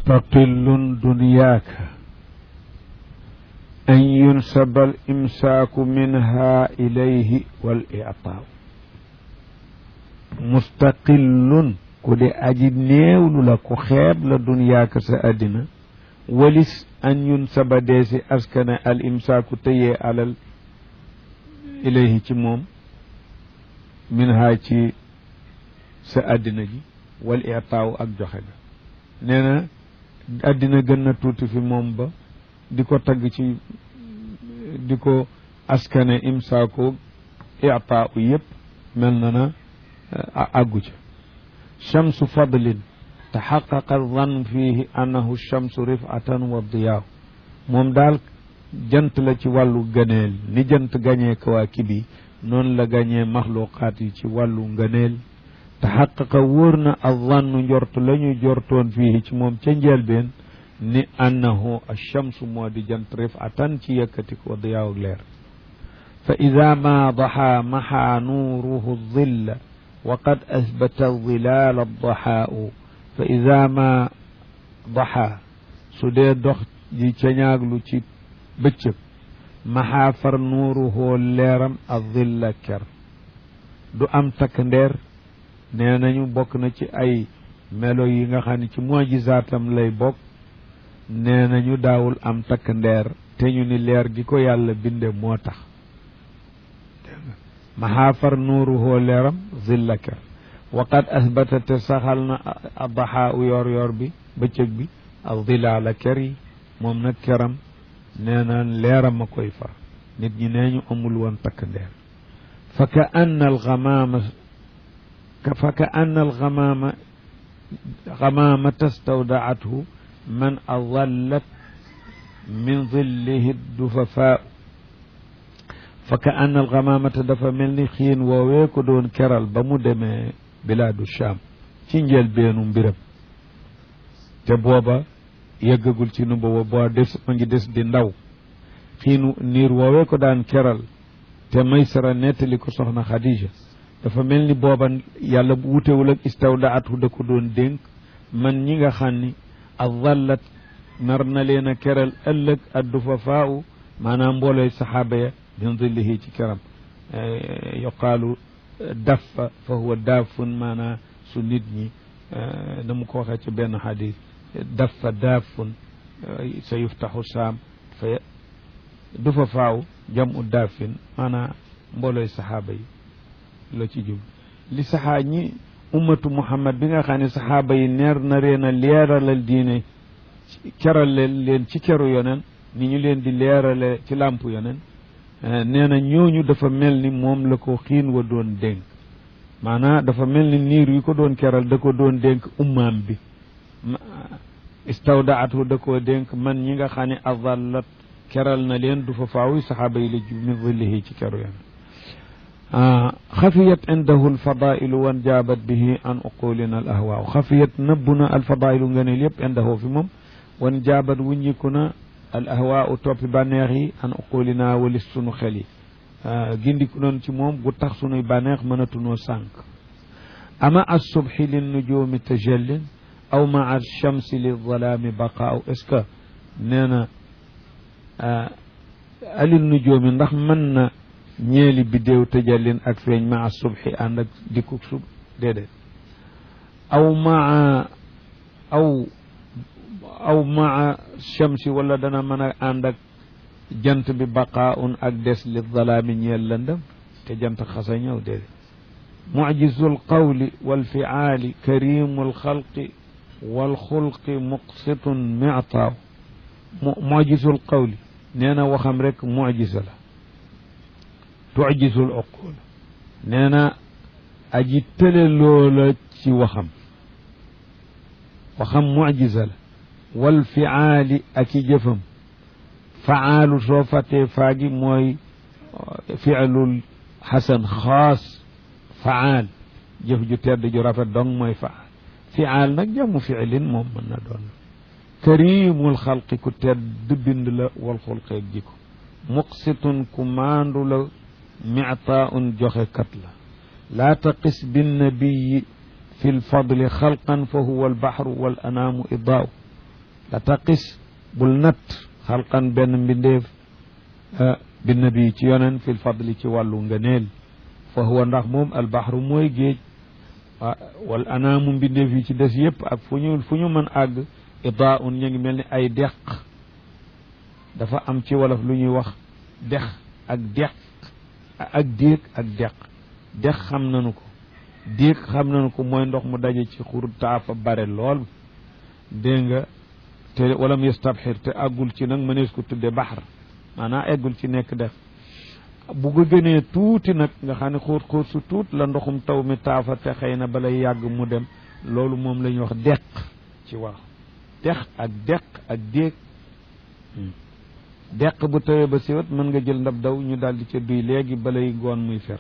mustaqillun dunyaaka an yunsaba al imsaaku minha ilayhi wal ictaaw mustaqillun ku di aji néewlu la ku xeeb la dunyaaka sa àddina walis an yunsaba deesi askane al imsaaku tëyee alal ilayhi ci moom minha ci sa àddina ji wal itaaw ak joxe ga nee na àddina gën na tuuti fi moom ba di ko tagg ci di ko askane imsaaku itaaw yëpp mel na na àggu ca chamsu fadlin taxaqaqa dan fihi annahu chamsu rifatan wa diyaaw moom daal jant la ci wàllu gëneel ni jant gañee kawaakib yi noonu la gañee maxluqaat yi ci wàllu ngëneel taxaqaqa wóor na azannu njort la ñu jortoon fii ci moom ca njëlbeen ni annahu alchamsu moo di jant rifatan ci yëkkatiku wa diyaaw ak leer fa ida ma daxa maxaa nuuruhu dilla wa qad asbata dilaal addaxaau fa ida ma daxa su dee dox ji cañaaglu ci bëccëg maxaa far nuuruhoo leeram ak dilla ker du am takk ndeer nee nañu bokk na ci ay melo yi nga xam ne ci mujizaatam lay bokk nee nañu daawul am takk ndeer te ñu ni leer gi ko yàlla binde moo tax maxaa far nuuruhoo leeram dilla ker waqad asbata te saxal na adaxaa u yor yor bi bëccëg bi ak dilaala ker yi moom nag keram nee na leeram a koy far nit ñi nee ñu amul woon takk ndeer fa ka anna alxamaama fa ka anna alxamaama xamaamata stawdaathu man adallat min dillihi dufafaau fa ka anna alxamaamata dafa mel ni xiin woowee ko doon keral ba mu demee bilaadu Shaam ci njëlbeenu mbiram te booba yëggagul ci nu booba boo des ma ngi des di ndaw xiinu niir woowee ko daan keral te maysara nettali ko soxna Xadija dafa mel ni booba yàlla wutewul ak istawdaatu da ko doon dénk man ñi nga xam ni adallat nar na leen a keral ëllëg addu fa faaw maanaam mboolooy saxaaba ya min dillihi ci keram yuqaalu daffa fa huwa daafun maanaam su nit ñi na mu ko waxee ci benn xadis daffa daafun sa yuftaxu saam fa du fa faaw jam u daafin maanaam mboolooy saxaaba yi la ci jub li saxaa ñi ummatu muhammad bi nga xam ne saxaaba yi neer na reen a leeralal diine keral leen ci keru yonen ni ñu leen di leerale ci làmp yonen nee na ñooñu dafa mel ni moom la ko xiin wa doon dénk maanaam dafa mel ni niir yi ko doon keral da ko doon dénk ummaam bi istawdaatu da koo dénk man ñi nga xam ne adallat keral na leen du fa faaw saxaaba yi la jub min dillihi ci keru yonen xafiyat indahu alfadailu wan jaabat bihi an uqulina al ahwaaw xafiyat nëbbu na alfadailu ngëneel yëpp indahu fi moom wan jaabat wuññiku na al ahwaaw toppi bànneex yi an uqulina walis sunu xel yi gindiku noonu ci moom gu tax sunuy bànneex mënatunoo sànq ama assubhi lin nujumi tajallin aw maa alchamsi li zalaami baqaaw est ce que nee na alil nujumi ndax mën na ñeeli biddéew tëjallin ak feeñ maa subhi ànd ak dikkuk sub déedéet aw maa aw aw maa shamsi wala dana mën a ànd ak jant bi baqaaun ak des li zalaami ñeel lëndëm te jant xasa ñëw déedéet mucjizu lqawli walfiaali karimu lxalqi walxulqi muqsitun mictaaw mucjizu lqawli nee na waxam rek mucjisa la tujisul uqul nee na aji tële loola ci waxam waxam mucjisa la wal fiaali ak i jëfam faalu soo fàttee faagi mooy fialul xasan xaas faal jëf ju tedd ju rafet dong mooy faal fiaal nag jamu fiilin moom mën na doon karimul xalqi ku tedd bind la wal xulqeeg jiko muqsitun ku maandu la mictaaun joxe kat la laa taqis binnabiyi fi lfadli xalqan fa huwa albaxru wal anaamu idaaw la taqis bul natt xalqan benn mbindeef bi nabi ci yonen fil fadli ci wàllu ngëneel fa huwa ndax moom albaxru mooy géej wal anaamu mbindeef yi ci des yëpp ak fu ñu fu ñu mën àgg idaa un ñu ngi mel ni ay deq dafa am ci wolof lu ñuy wax dex ak deq ak déeg ak deq dex xam nañu ko déeg xam nañu ko mooy ndox mu daje ci xur taafa bare lool dégg nga te walam yastabxir te àggul ci nag mënees ko tudde baxar maanaam eggul ci nekk def bu ko gënee tuuti nag nga xam ne xóot xóot su tuut la ndoxum taw mi taafa te xëy na balay yàgg mu dem loolu moom la ñuy wax deq ci wax dex ak deq ak déeg deq bu tawee ba siwat mën nga jël ndab daw ñu daal di ca duy léegi balay ngoon muy fer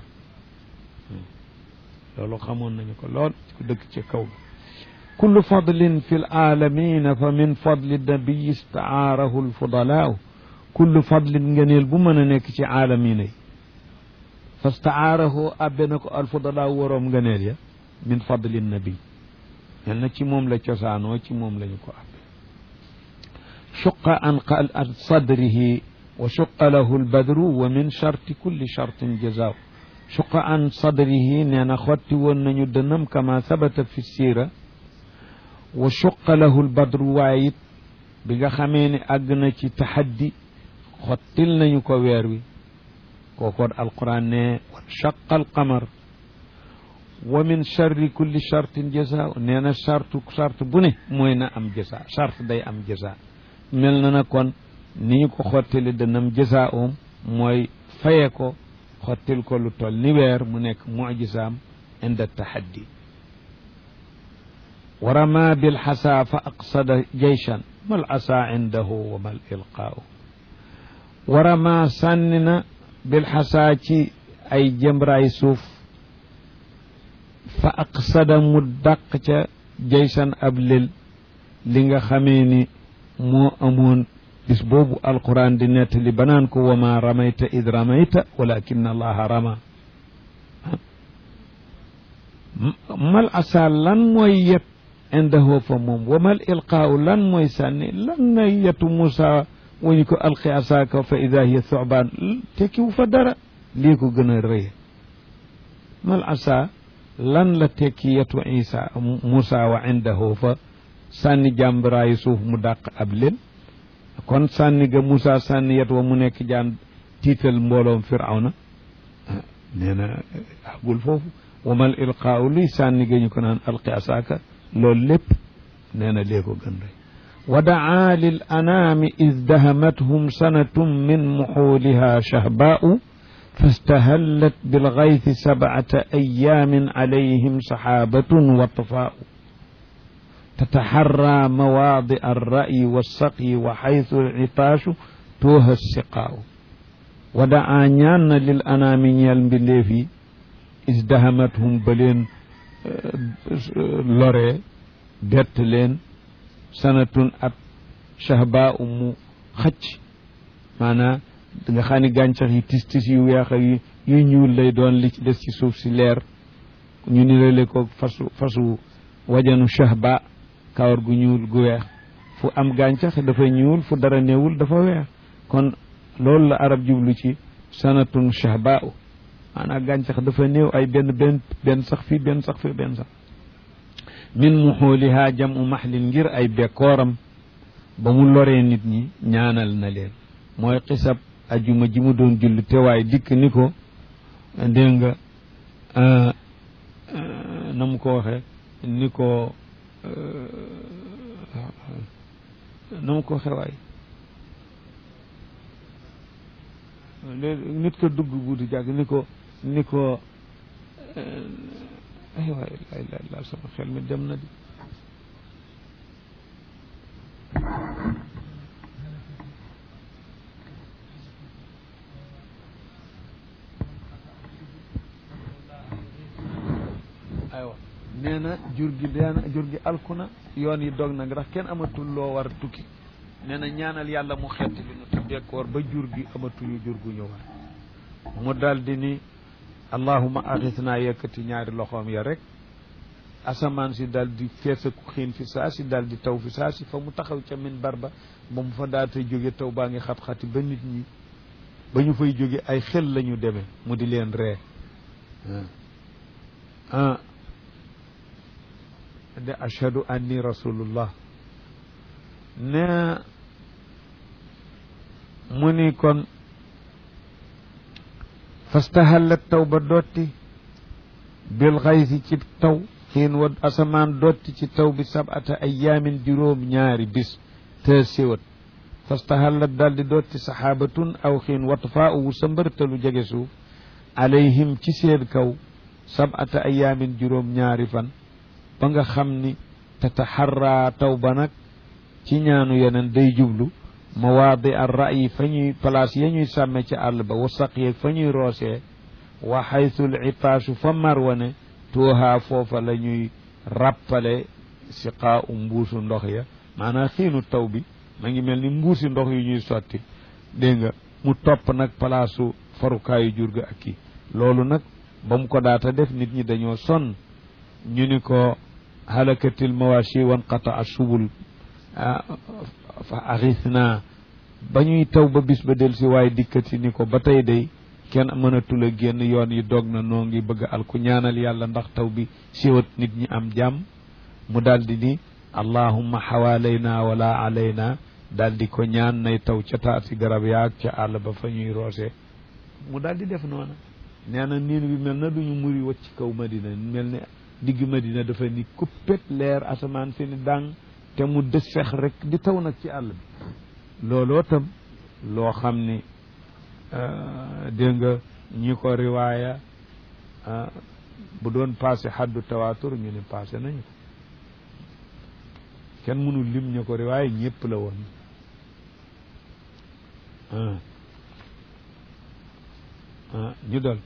loolu xamoon nañu ko lool ku dëkk ci kaw kullu fadlin fi laalamina fa min fadli nabiyi istaarahu lfudalaaw kullu fadlin ngeneel bu mën a nekk ci aalamina yi fa staarahu abbe na ko alfudalaaw waroom ngeneel ya min fadli nabi mel na ci moom la cosaanoo ci moom lañu ko abbe shuqa an an sadrihi wa shuqa lahu lbadru wa min charti kulli chartin jazaaw shuqa an sadrihi nee na xotti woon nañu dënam kama sabata fi siira wa shuqa lahu lbadru waaye it bi nga xamee ne àgg na ci taxaddi xottil nañu ko weer wi kookoon alquran ne wa shaqa alqamar wa min charri kulli chartin jasa nee na chartu charte bu ne mooy na am jasa charte day am jasa mel na na kon ni ñu ko xottili dënam jasa om mooy faye ko xottil ko lu toll ni weer mu nekk mujisaam inda taxaddi wa rama bilxasa fa aqsada jeyshan mal asa indahu wa mal ilqaau wa rama sànni na bilxasa ci ay jëmraay suuf fa aqsada mu dàq ca jeysan ab lël li nga xamee ni moo amoon bis boobu alquran di nettali banaan ko wama ramayta id ramayta walakin allaha rama mal asa lan mooy yet indahu fa moom wamal ilqaau lan mooy sànni lan na yetu Moussa wañu ko alqi asaaka fa ida hiya thubaan tekkiwu fa dara lii ko gën a rëy mal asa lan la tekki yetu isa Moussa wa indahu fa sànni jàmbaraayu suuf mu dàq ab leen kon sànni ga Moussa sànni yet wa mu nekk jaan tiital mbooloom firawna nee na agul foofu wamal ilqaau luy sànni ga ñu ko naan alqi asaaka loolu lépp nee na lee ko gën rek wa daa lil anaami id dahamathum sanatum min muxuuliha shahbaau fastahallat bilgaythi sabcata ayaamin calayhim saxaabatun wa tafaau tataxarraa mawaadi alra'yi walsaqyi wa xaytu alcitaashu tooha siqaau wa daa ñaan na lil anaami ñeel mbindeef yi is dahamathum ba leen loree bett leen sanatun at shahba u mu xëcc maanaam nga xam ne gàncax yi tis tis yu weex ak yu ñuul lay doon li ci des ci suuf si leer ñu nirale ko fasu fasu wajanu shahba kawar gu ñuul gu weex fu am gàncax dafa ñuul fu dara néewul dafa weex kon loolu la arab jublu ci sanatun shahba u maanaam gàncax dafa néew ay benn benn benn sax fii benn sax fii benn sax min muxooliha jamu maxlin ngir ay bekkooram ba mu loree nit ñi ñaanal na leen mooy xisab ajuma ji mu doon julli te waaye dikk ni ko dégg nga na mu ko waxee ni ko na mu ko waxee waay nit ko dugg buuti jàgg ni ko ni ko ay waay lay lay laal sama xel mi dem na di aywa nee na jur gi deena jur gi alku na yoon yi dog na ndax kenn amatul loo war tukki nee na ñaanal yàlla mu xetti li nu te bekkoor ba jur gi amatuñu jur gu ñu war mu daldi ni allahuma axis naa yëkkati ñaari loxoom ya rek asamaan si daal di feesaku xiin fi saa si daal di taw fi saa si fa mu taxaw ca min barba ba mu fa daata jóge taw baa ngi xat-xati ba nit ñi ba ñu fay jóge ay xel la ñu demee mu di leen ree ah de ashhadu anni rasulullah ne mu ni kon fastahallat taw ba dotti bil xaysi ci taw xiin wa asamaan dotti ci taw bi sabata ayaamin juróom ñaari bis te siwat fastahallat daldi dotti saxaabatun aw xiin watfaa wu sa mbërtalu jege suuf alayhim ci seen kaw sabata ayaamin juróom ñaari fan ba nga xam ni tataxarraa taw ba nag ci ñaanu yeneen day jublu mawaadi ar ra'yi fa ñuy place ya ñuy sàmme ci àll ba wa saq yeeg fa ñuy roosee wa xaytul itaasu fa marwane tuuhaa foofa la ñuy rappale siqaa u mbuusu ndox ya maanaam xiinu taw bi ma ngi mel ni mbuusi ndox yu ñuy sotti dégg nga mu topp nag palaasu farukaayu jur ga ak kii loolu nag ba mu ko daata def nit ñi dañoo sonn ñu ni ko halakatil mawashi wan qata a subul fa axis naa ba ñuy taw ba bis ba del si waaye dikkati ni ko ba tey day kenn mënatul a génn yoon yi dog na noo ngi bëgg al ku ñaanal yàlla ndax taw bi siwat nit ñi am jàmm mu daldi ni allahumma xawaalayna wala alayna daldi ko ñaan nay taw ca taati garab yaag ca àll ba fa ñuy roose mu daldi def noona nee na niin bi mel na duñu muri wacc ci kaw madina mel ni digg madina dafa ni kuppet leer asamaan si ni dàng te mu dës fex rek di taw nag ci àll bi looloo tam loo xam ni dégg nga ñi ko riwaaya bu doon passé xaddu tawaatur ñu ne passé nañu ko kenn mënul lim ñu ko riwaaya ñëpp la woon ñu dol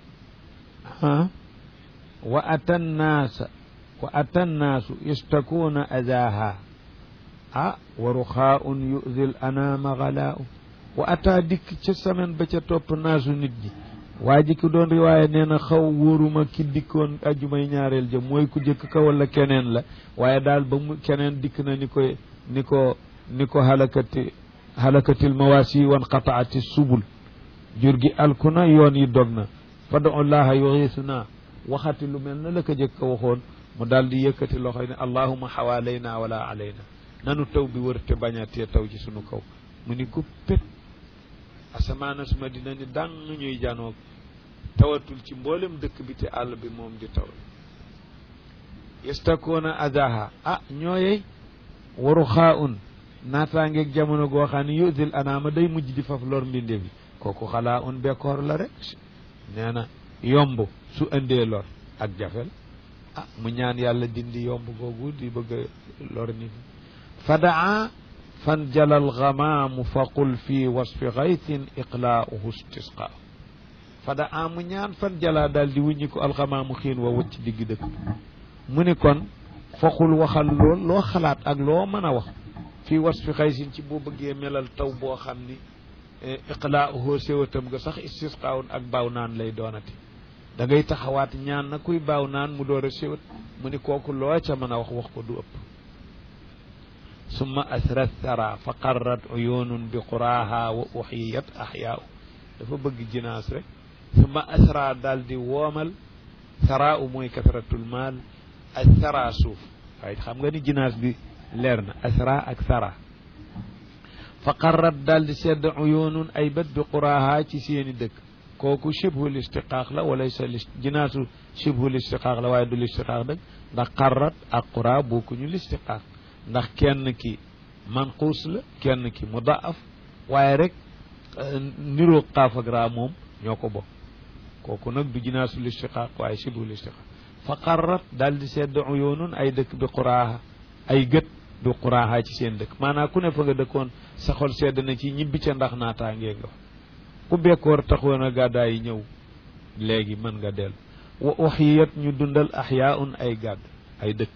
wa ata nnaasa wa ata nnaasu yastakuuna adaaha ah wa ruxaaun yu'di l anaama galaa'u wa ataa dikk ca semaine ba ca topp naasu nit ñi waa ji ki doon riwaaya nee na xaw wóoruma ki dikkoon ajjumay ñaareel jëm mooy ku jëkk ka wala keneen la waaye daal ba mu keneen dikk na ni ko ni ko ni ko halakati halakatil mawaasi wan qataati subul jur gi alku na yoon yi dog na fad'u llaha yuxiisuna waxati lu mel na la ko jëkk waxoon mu daal di yëkkati loxoy ne allahuma xawaalayna wala alayna nanu taw bi wër te bañ a tee taw ci sunu kaw mu ni ko pét asamaana suma dina ni dang ñuy janoog tawatul ci mboolem dëkk bi te àll bi moom di taw yastakoona adaha ah ñooyey waru xaa un naataangeeg jamono goo xam ne yusil anaama day mujj di faf lor mbinde bi kooku xalaa un bekkoor la rek nee na yomb su indee lor ak jafel ah mu ñaan yàlla dindi yomb googu di bëgg a lor nit fadaa fan jalal gamaamu fa qul fi wasfi gaytin iqlaauhu istisqa fadaa mu ñaan fan jalaa daal di wuññi ko algamaamu xiin wa wëcc digg dëkk mu ni kon foqul waxal lool loo xalaat ak loo mën a wax fii wasfi xaysin ci boo bëggee melal taw boo xam ni iqlaauhu séwatam ga sax istisqaawun ak baaw naan lay doonati da ngay taxawaat ñaan na kuy baaw naan mu door a séwat mu ni kooku loo ca mën a wax wax ko du ëpp summa asrat sara fa qarrat uyunun bi quraaha wa uxiyat axyaau dafa bëgg jinaas rek summa asra daal di woomal sara u mooy kasratul maal ak sara suuf waaye xam nga ni jinaas bi leer na asra ak sara fa qarrat daal di sedd uyunun ay bët bi quraaha ci seeni dëkk kooku shibhul istiqaaq la wala sa jinaasu shibhul istiqaaq la waaye du listiqaaq dëgg ndax qarrat ak qura bokkuñu listiqaaq ndax kenn ki manquus la kenn ki mudaaf waaye rek niroo qaaf ak raa moom ñoo ko bokk kooku nag du jinaasu listiqaaq waaye shibhul istiqaaq fa qarrat daal di sedd uyunun ay dëkk bi quraaha ay gët du quraaha ci seen dëkk maanaam ku ne fa nga dëkkoon sa xol sedd na ci ñibbi ca ndax naataangee nga fa ku bekkoor taxoon a gàddaay yi ñëw léegi mën nga dellu wa uxiyat ñu dundal axyaaun ay gàdd ay dëkk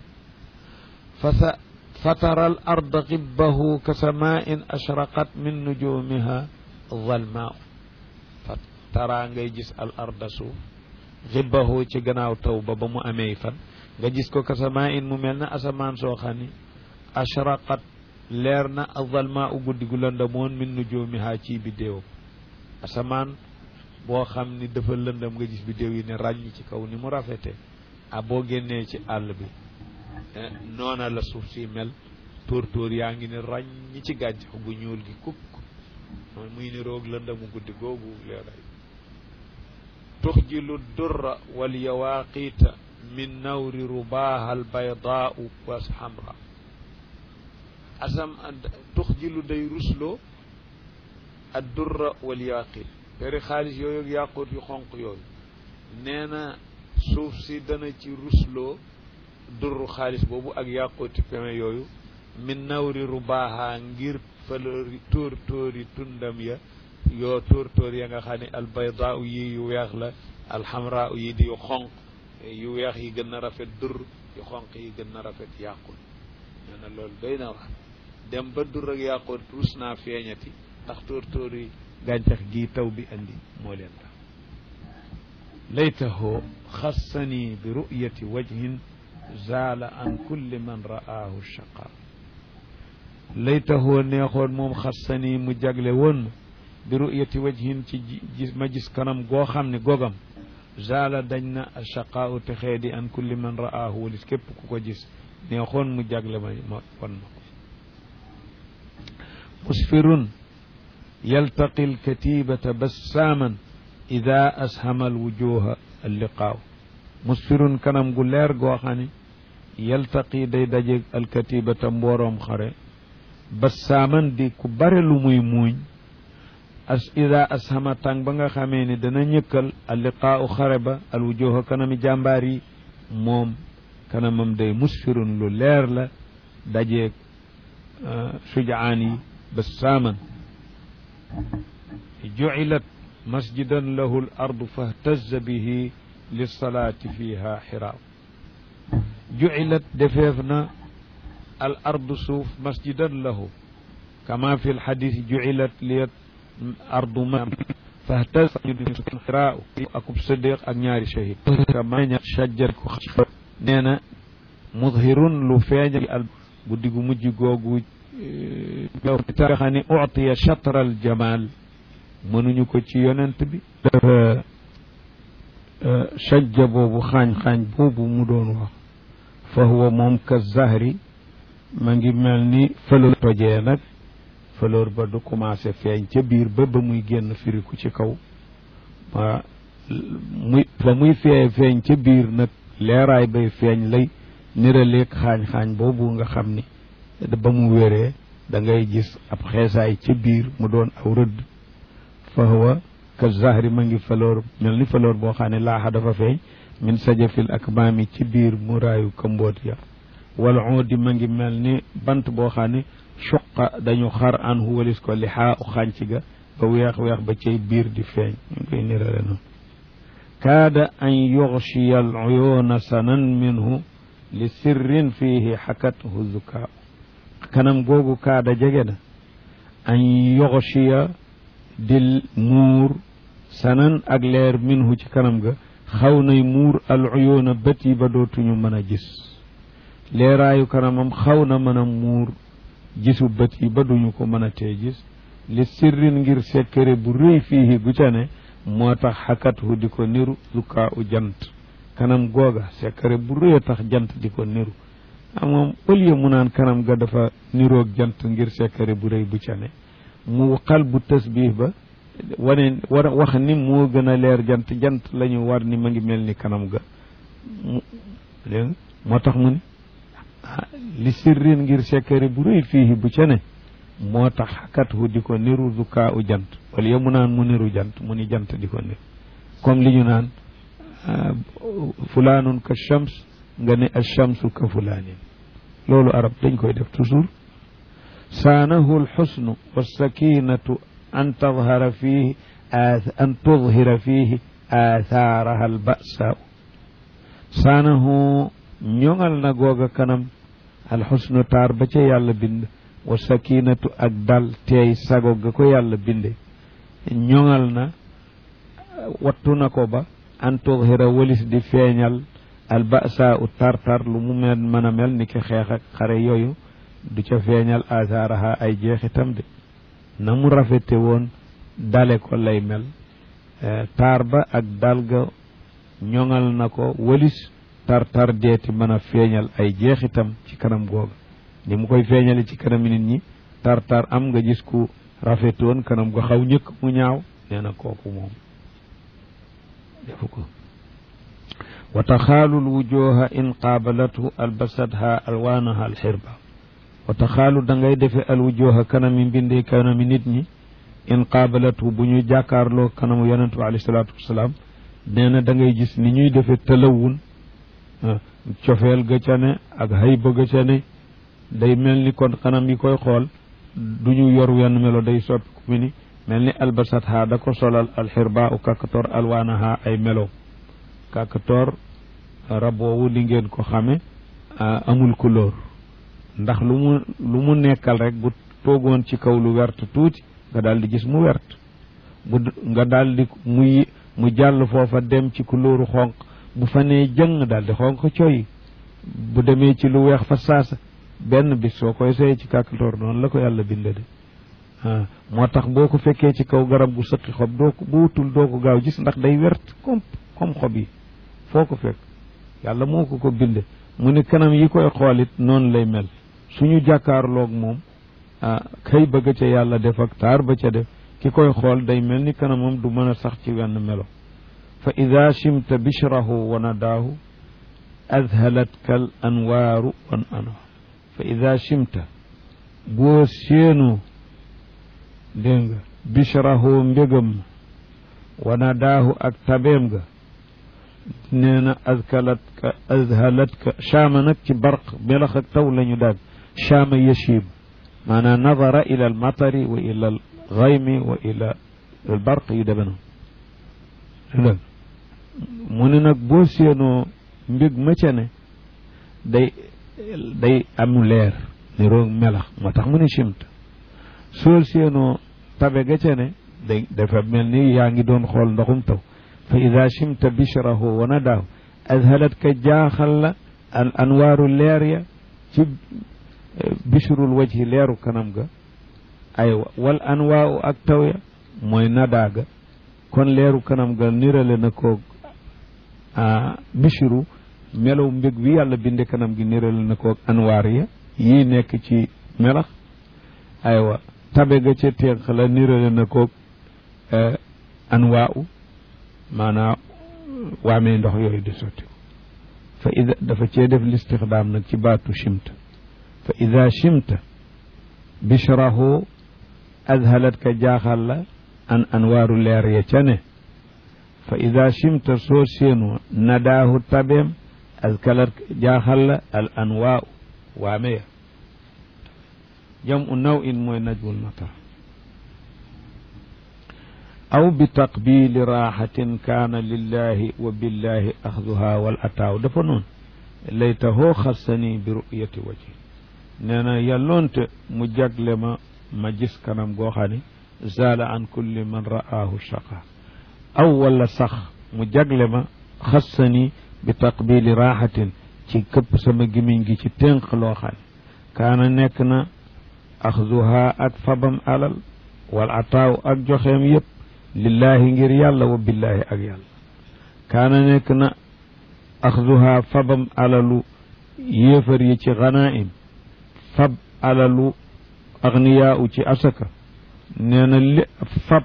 fasa fatara al arda xibbahu ka samain ashraqat min nujumiha zalmaau fa tara ngay gis al arda suuf xibbahu ci gannaaw taw ba ba mu amee fan nga gis ko kasamaa in mu mel na asamaan soo xam ni ashraqat leer na azalma u guddi gu lëndamoon min nujumiha ci biddéewam asamaan boo xam ni dafa lëndam nga gis biddéew yi ne ràññ ci kaw ni mu rafete a boo génnee ci àll bi noona la suuf si mel tóor tóor yaa ngi ne ràññ ci gàncax gu ñuul gi kukk mooy muy ni roog lëndamu guddi googu leeray tuxjilu durra wal yawaaqita min nawri rubaaha al baydaau wa xamra asam tuxjilu day rusloo ad durra wal yaaqit peri xaalis yooyu ak yàqut yu xonq yooyu nee na suuf si dana ci rusloo durru xaalis boobu ak yàquti peme yooyu min nawri rubaaha ngir fëlëri tóor tóori tundam ya yoo tóor tóor ya nga xam ne albaydaa yi yu weex la alxamra yi di yu xonq yu weex yi gën a rafet dur yu xonq yi gën a rafet yàqut nee na loolu doy na wax dem ba dur ak yàqut rus naa feeñati ndax tóor tóor yi gàncax gi taw bi andi moo leen tax laytahu xassani bi ru'yati wajhin zaala an kulli man ra'aahu shaqa laytahu neexoon moom xassani mu jagle woon bi ru'yati wajhin ci gis ma gis kanam goo xam ne gogam zaala dañ na shaqaau texee di an kulli man ra'aahu walis képp ku ko gis neexoon mu jagle ma ma won ma ko musfirun yaltaqi alkatibata bassaaman ida ashama alwujuha alliqaaw musfirun kanam gu leer goo xam ne yaltaqi day dajeeg alkatibata mbooroom xare bassaaman di ku bare lu muy muuñ as ida ashama tàng ba nga xamee ni dana ñëkkal alliqaaw xare ba alwujuha kanami jàmbaar yi moom kanamam day musfirun lu leer la dajeeg sujaan yi bassaaman jucilat masjidan lahu l ardu fahtaza bihi lilsalaati fiha xiraaw jucilat defeef na al ardu suuf masjidan lahu kama fi lxadis jucilat liyat ardu ma fahtaza xiraaw akub sadiq ak ñaari shahid kama ña shajjar ko nee na mudhirun lu feeñal al guddi gu mujj googu nga xam ne utiya chatre al jamal mënuñu ko ci yonent bi dafa sajja boobu xaañ-xaañ boobu mu doon wax fa huwa moom ka zahri ma ngi mel ni fleur tojee nag fleur ba du commencé feeñ ca biir ba ba muy génn firiku ci kaw waa muy fa muy fee feeñ ca biir nag leeraay bay feeñ lay niraleeg xaañ-xaañ boobu nga xam ni ba mu wéree da ngay gis ab xeesaay ca biir mu doon aw rëdd fa huwa ka zahri ma ngi faloor mel ni faloor boo xam ne laaxa dafa feeñ min sajafil akmaami ci biir muraayu kamboot ya wal uudi ma ngi mel ni bant boo xam ne suqa dañu xar an hu walis ko li xaa u xànc ga ba weex weex ba cay biir di feeñ ñu koy nirale noonu kaada an yuxshiya al uyuuna sanan minhu li sirrin fiihi xakathu zukaa kanam googu kaada jege na an yoxshiya di muur sanan ak leer minhu ci kanam ga xaw nay muur al uyuuna bët yi ba dootuñu mën a gis leeraayu kanamam xaw na mën a muur gisu bët yi ba duñu ko mën a tee gis li sirrin ngir sekkere bu rëy fiihi gu ca ne moo tax xakathu di ko niru zukaa u jant kanam googa sekkere bu rëy a tax jant di ko niru a moom au lieu mu naan kanam ga dafa niroog jant ngir sekkare bu rëy bu ca ne mu xal bu tasbih ba wane war wax ni moo gën a leer jant jant la ñu war ni ma ngi mel ni kanam ga dégg moo tax mu ni li sirrin ngir sekkare bu rëy fii bu ca ne moo tax xakathu di ko niru zukaa u jant au lieu mu naan mu niru jant mu ni jant di ko niru comme li ñu naan fulaanun ka shams nga ne alchamsu ka fulaanin loolu arab dañ koy def toujours saanahu alxusnu walsakinatu an tadhara fihi an tudhira fihi aathaaraha albasaau saanahu ñoŋal na googa kanam alxusnu taar ba ca yàlla bind wa sakinatu ak dal teey sago ga ko yàlla binde ñoŋal na wattu na ko ba an tudhira walis di feeñal albasa u tartar lu mu mel mën a mel ni ki xeex ak xare yooyu du ca feeñal asaaraha ay jeexitam de na mu rafete woon dale ko lay mel taar ba ak dal ga ñoŋal na ko walis tartar deeti mën a feeñal ay jeexitam ci kanam googa ni mu koy feeñale ci kanam nit ñi tartar am nga gis ku rafetoon kanam go xaw ñëkk mu ñaaw nee na kooku moom defu ko wa taxaalu lwujuha in qaabalathu albasatha alwaanaha alxirba wa taxaalu da ngay defe alwujuha kanami mbinde kanami nit ñi in qaabalathu bu ñu jàkkaarloo kanamu yonente bi alayhi salaatu wasalaam nee na da ngay gis ni ñuy defe talawun cofeel ga ca ne ak hayba ga ca ne day mel ni kon kanam yi koy xool du ñu yor wenn melo day soppi ku mi ni mel ni albasat ha da ko solal alxirba u kakatoor alwaanaha ay melo kakatoor raboowu li ngeen ko xame amul couleur ndax lu mu lu mu nekkal rek bu toogoon ci kaw lu wert tuuti nga daal di gis mu wert bu nga daal di muy mu jàll foofa dem ci couleuru xonq bu fa nee jëng daal di xonq coy bu demee ci lu weex fa saasa benn bis soo koy sey ci kàkkatoor noonu la ko yàlla binde de ah moo tax boo ko fekkee ci kaw garab gu sëqi xob doo ko bu wutul doo ko gaaw gis ndax day wert comme comme xob yi foo ko fekk yàlla moo ko ko binde mu ne kanam yi koy xoolit noonu lay mel suñu jàkkaarloog moom ah kay bëgg ca yàlla def ak taar ba ca def ki koy xool day mel ni kanamam du mën a sax ci wenn melo fa ida chimta bishrahu wa nadaahu adhalatka al anwaaru wan anwa fa ida chimta boo séenoo dégg nga bishrahu mbégam wa nadaahu ak tabeem ga nee na azkalatka azhalatka chaama nag ci barq melax ak taw la ñu daag chaama yashib maanaam nadara ila al matari wa ila al gaymi wa ila al barq yu deme noonu mu ne nag boo séenoo mbég ma ca ne day day am leer ni roog melax moo tax mu ne chimta soo séenoo tabe ga ca ne day dafa mel ni yaa ngi doon xool ndoxum taw fa ida chimta bishrahu wa nadaahu azhalat ka jaaxal la al anwaaru leer ya ci bishrul wajhi leeru kanam ga aywa wal anwaaru ak taw ya mooy nadaa ga kon leeru kanam ga nirale na ko bishru melaw mbég wi yàlla binde kanam gi nirale na ko anwaar ya yii nekk ci melax aywa tabe ga ca ténq la nirale na ko anwaa u maanaam waamee ndox yooyu di sotti fa ida dafa cee def listixdaam nag ci baatu chimta fa ida chimta bishrahu azhalat ka jaaxal la an anwaaru leer ya ca ne fa ida chimta soo séenoo nadaahu tabeem azkalat jaaxal la al anwaa waame ya jam u naw in mooy najwul matar aw bi taqbili raaxatin kaana lillahi wa billahi axduha wal ataaw dafa noonu laytahoo xassani bi ru'yati waji nee na yàlloonte mu jagle ma ma gis kanam goo xam ne zaala an kulli man ra'aahu shaqa aw wala sax mu jagle ma xassani bi taqbili raaxatin ci këpp sama gimiñ gi ci tënk loo xam ne kaana nekk na axduha ak fabam alal wal ataaw ak joxeem yépp lillahi ngir yàlla wa billahi ak yàlla kaana nekk na axduha fabam alalu yéefar yi ci ganaim fab alalu agniyaa u ci asaka nee na li fab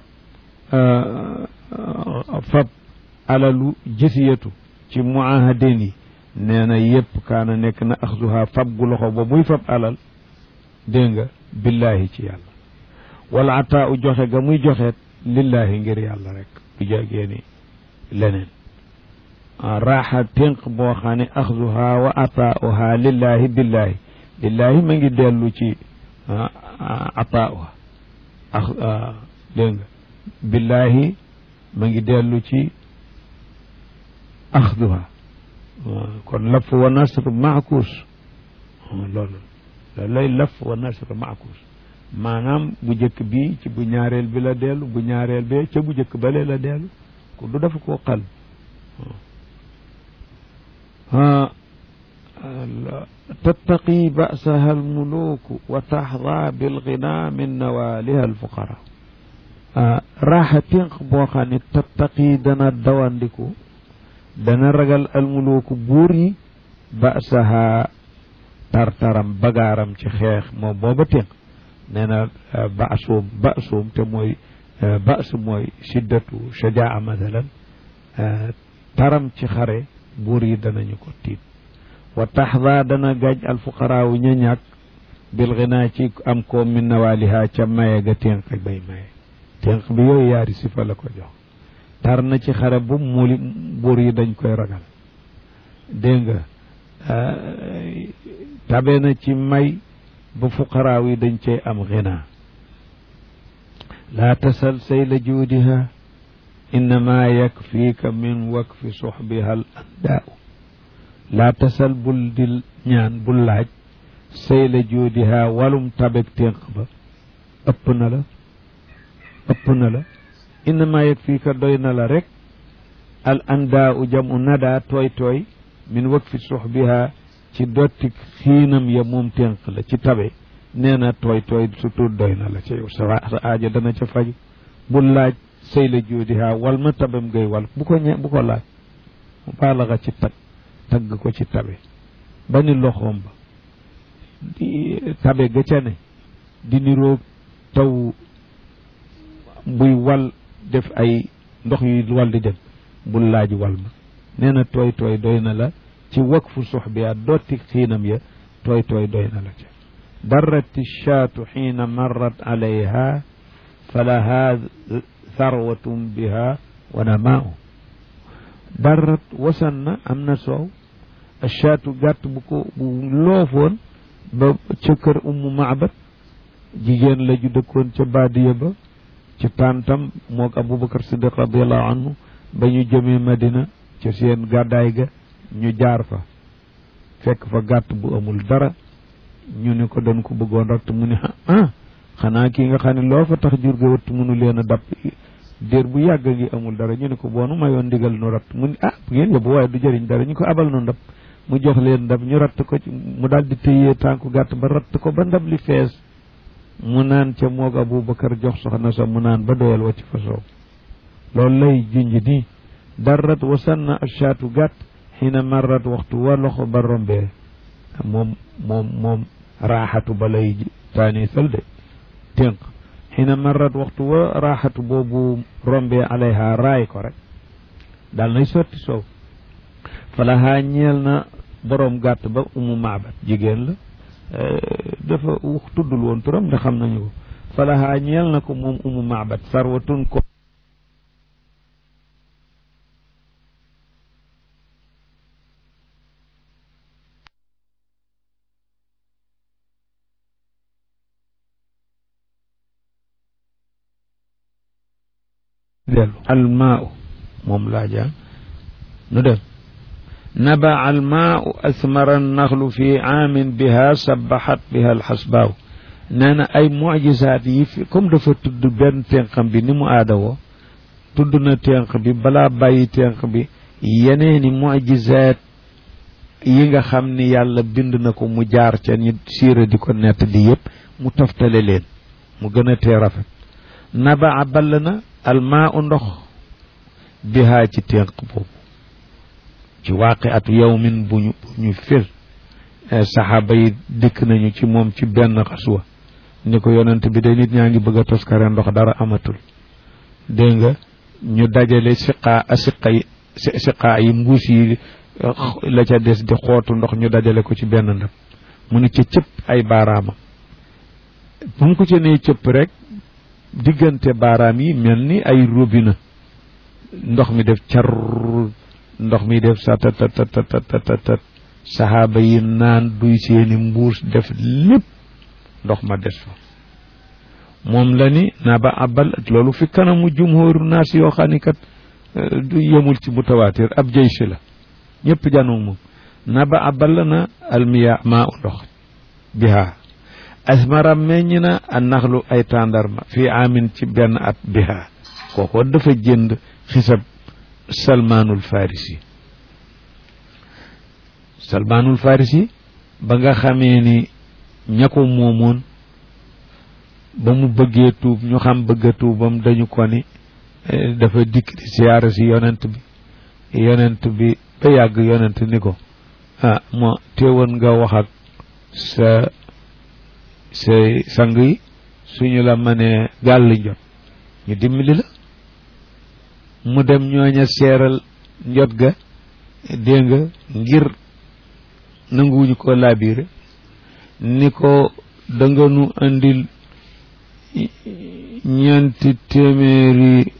fab alalu jësiyatu ci muahadin yi nee na yépp kaana nekk na axduha fab gu loxo ba muy fab alal dégg nga billahi ci yàlla wala ataa u joxe ga muy joxeet lillahi ngir yàlla rek du jagee ni leneen raaxa ténq boo xam ne axduha wa ataauha lillahi billahi lillahi ma ngi dellu ci ataauha ax dégg nga billahi ma ngi dellu ci axduha kon laf wa nasr maakuus loolu loolu lay laf wa nasr maakuus maanaam bu njëkk bi ci bu ñaareel bi la dellu bu ñaareel bee ca bu njëkk bale la dellu ku du dafa koo xal tattaqi ba'saha almuluku wa taxda bilgina min nawaliha alfuqara raaxa tinq boo xam ne tattaqi dana dawandiku dana ragal almuluku buur yi ba'saha tartaram bagaaram ci xeex moom booba tinq nee na ba'suum ba'suum te mooy ba's mooy shiddatu shajaa mathalan taram ci xare buur yi danañu ko tiit wa taxda dana gaj alfuqaraawu ña ñàkk bil ginaa ci am ko min nawaaliha ca maye ga ténq bay maye ténq bi yooyu yaari sifa la ko jox tar na ci xare bu muli buur yi dañ koy ragal dégg nga tabe na ci may ba fuqaraaw yi dañ cay am ginaa laa tasal sayla juudiha innama yakfiika min wakfi suxbiha al andaau laa tasal bul di ñaan bul laaj sayla juudiha walum tabeg ténq ba ëpp na la ëpp na la innama yakfiika doy na la rek al andaau jamu nada tooy tooy min wakfi suxbiha ci dotti xiinam ya moom ténq la ci tabe nee na tooy tooy surtout doy na la ca yow sa aajo dana ca faju bul laaj sëy la joodiha wal ma tabam ngay wal bu ko ñe bu ko laaj mu baalaxa ci tag tagg ko ci tabe ba ni loxoom ba di tabe ga ca ne di niroog taw buy wal def ay ndox yu wal di dem bul laaj wal ma nee na tooy tooy doy na la ci wakfu suux bi a dotti xiinam ya tooy tooy doy na la ca darrat shaatu xiina marrat alayha falaha tharwatum biha wa namaau darrat wasan na am na soow shaatu gàtt bu ko bu loofoon ba ca kër ummu maabat jigéen la ju dëkkoon ca baadiya ba ci tàntam moog aboubacar siddiq radiallahu anhu ba ñu jëmee madina ca seen gàddaay ga ñu jaar fa fekk fa gàtt bu amul dara ñu ne ko dañ ko bëggoon ratt mu ne ah xanaa kii nga xam ne loo fa tax jur ga wëtt mënu leen a dab déer bu yàgg ngi amul dara ñu ne ko boonu mayoon ndigal nu ratt mu ne ah bu ngeen yóbbu waaye du jëriñ dara ñu ko abal nu ndab mu jox leen ndab ñu ratt ko ci mu daal di tëyee tànku gàtt ba ratt ko ba ndab li fees mu naan ca moog aboubacar jox soxna sa mu naan ba doyal wacc fa soow loolu lay junj nii darrat wasanna ashaatu gàtt xiina marrat waxtu wa loxo ba rombee moom moom moom raaxatu ba lay taanisal de tënk xiina marrat waxtu wa raaxatu boobu rombee alayha raay ko rek daal nay sotti soow falahaa ñeel na boroom gàtt ba umu maabat jigéen la dafa wax tuddul woon turam nga xam nañu ko falahaa ñeel na ko moom umu maabat sarwatun ko dellu almaau moom laa jàng nu dem naba almaau asmara naxlu fi aamin biha sabaxat biha alxasbaaw nee na ay mujisaat yi fi comme dafa tudd benn tenqam bi ni mu aada woo tudd na tenq bi balaa bàyyi tenq bi yeneeni mujisaat yi nga xam ni yàlla bind na ko mu jaar ca ñi siira di ko nett di yëpp mu toftale leen mu gën a tee rafet naba ball na almaa u ndox bihaa ci ténq boobu ci waaqi atu yawmin bu ñu bu ñu fir saxaaba yi dikk nañu ci moom ci benn xaswa ni ko yonent bi de nit ñaa ngi bëgg a toskare ndox dara amatul dégg nga ñu dajale siqaa siqa yi siqaa yi mbuus yi la ca des di xootu ndox ñu dajale ko ci benn ndab mu ni ca cëpp ay baaraamam bu mu ko ca nee cëpp rek diggante baaraam yi mel ni ay robinet ndox mi def car ndox mi def sa tat tat tat tat saxaaba yi naan duy seeni mbuus def lépp ndox ma des fa moom la ni naa ba abal loolu fi kanamu jumhóoru naas yoo xam ni kat du yemul ci mutawaatir ab jëy si la ñëpp janoog moom naa ba abal na almiya maa u ndox bihaa asmara meññ na a naxlu ay tàndarma fii amin ci benn at biha kooko dafa jënd xisab salmaanul farisi salmaanul farisi ba nga xamee ni ña ko moomoon ba mu bëggee tuub ñu xam bëgga tuubam dañu ko ni dafa dikk di siyaara si yonent bi yonent bi ba yàgg yonent ni ko ah moo teewoon nga wax ak sa sa sang yi suñu la mënee gàll njot ñu dimbali la mu dem ñooña seeral njot ga dégg nga ngir nanguwuñu ko laabiire ni ko danga nu andil ñeenti téeméeri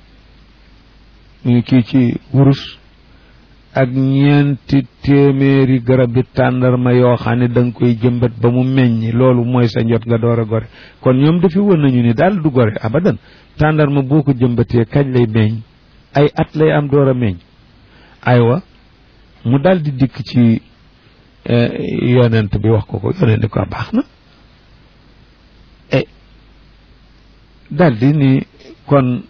kii ci wurus ak ñeenti téeméeri garab bi tàndarma yoo xam ne da nga koy jëmbat ba mu meññ loolu mooy sa njot nga door a gore kon ñoom dafi woon nañu ni daal du gore abadan tàndarma boo ko jëmbatee kañ lay meññ ay at lay am door a meññ aywa mu daal di dikk ci yonent bi wax ko ko yonent ko baax na e daal di ni kon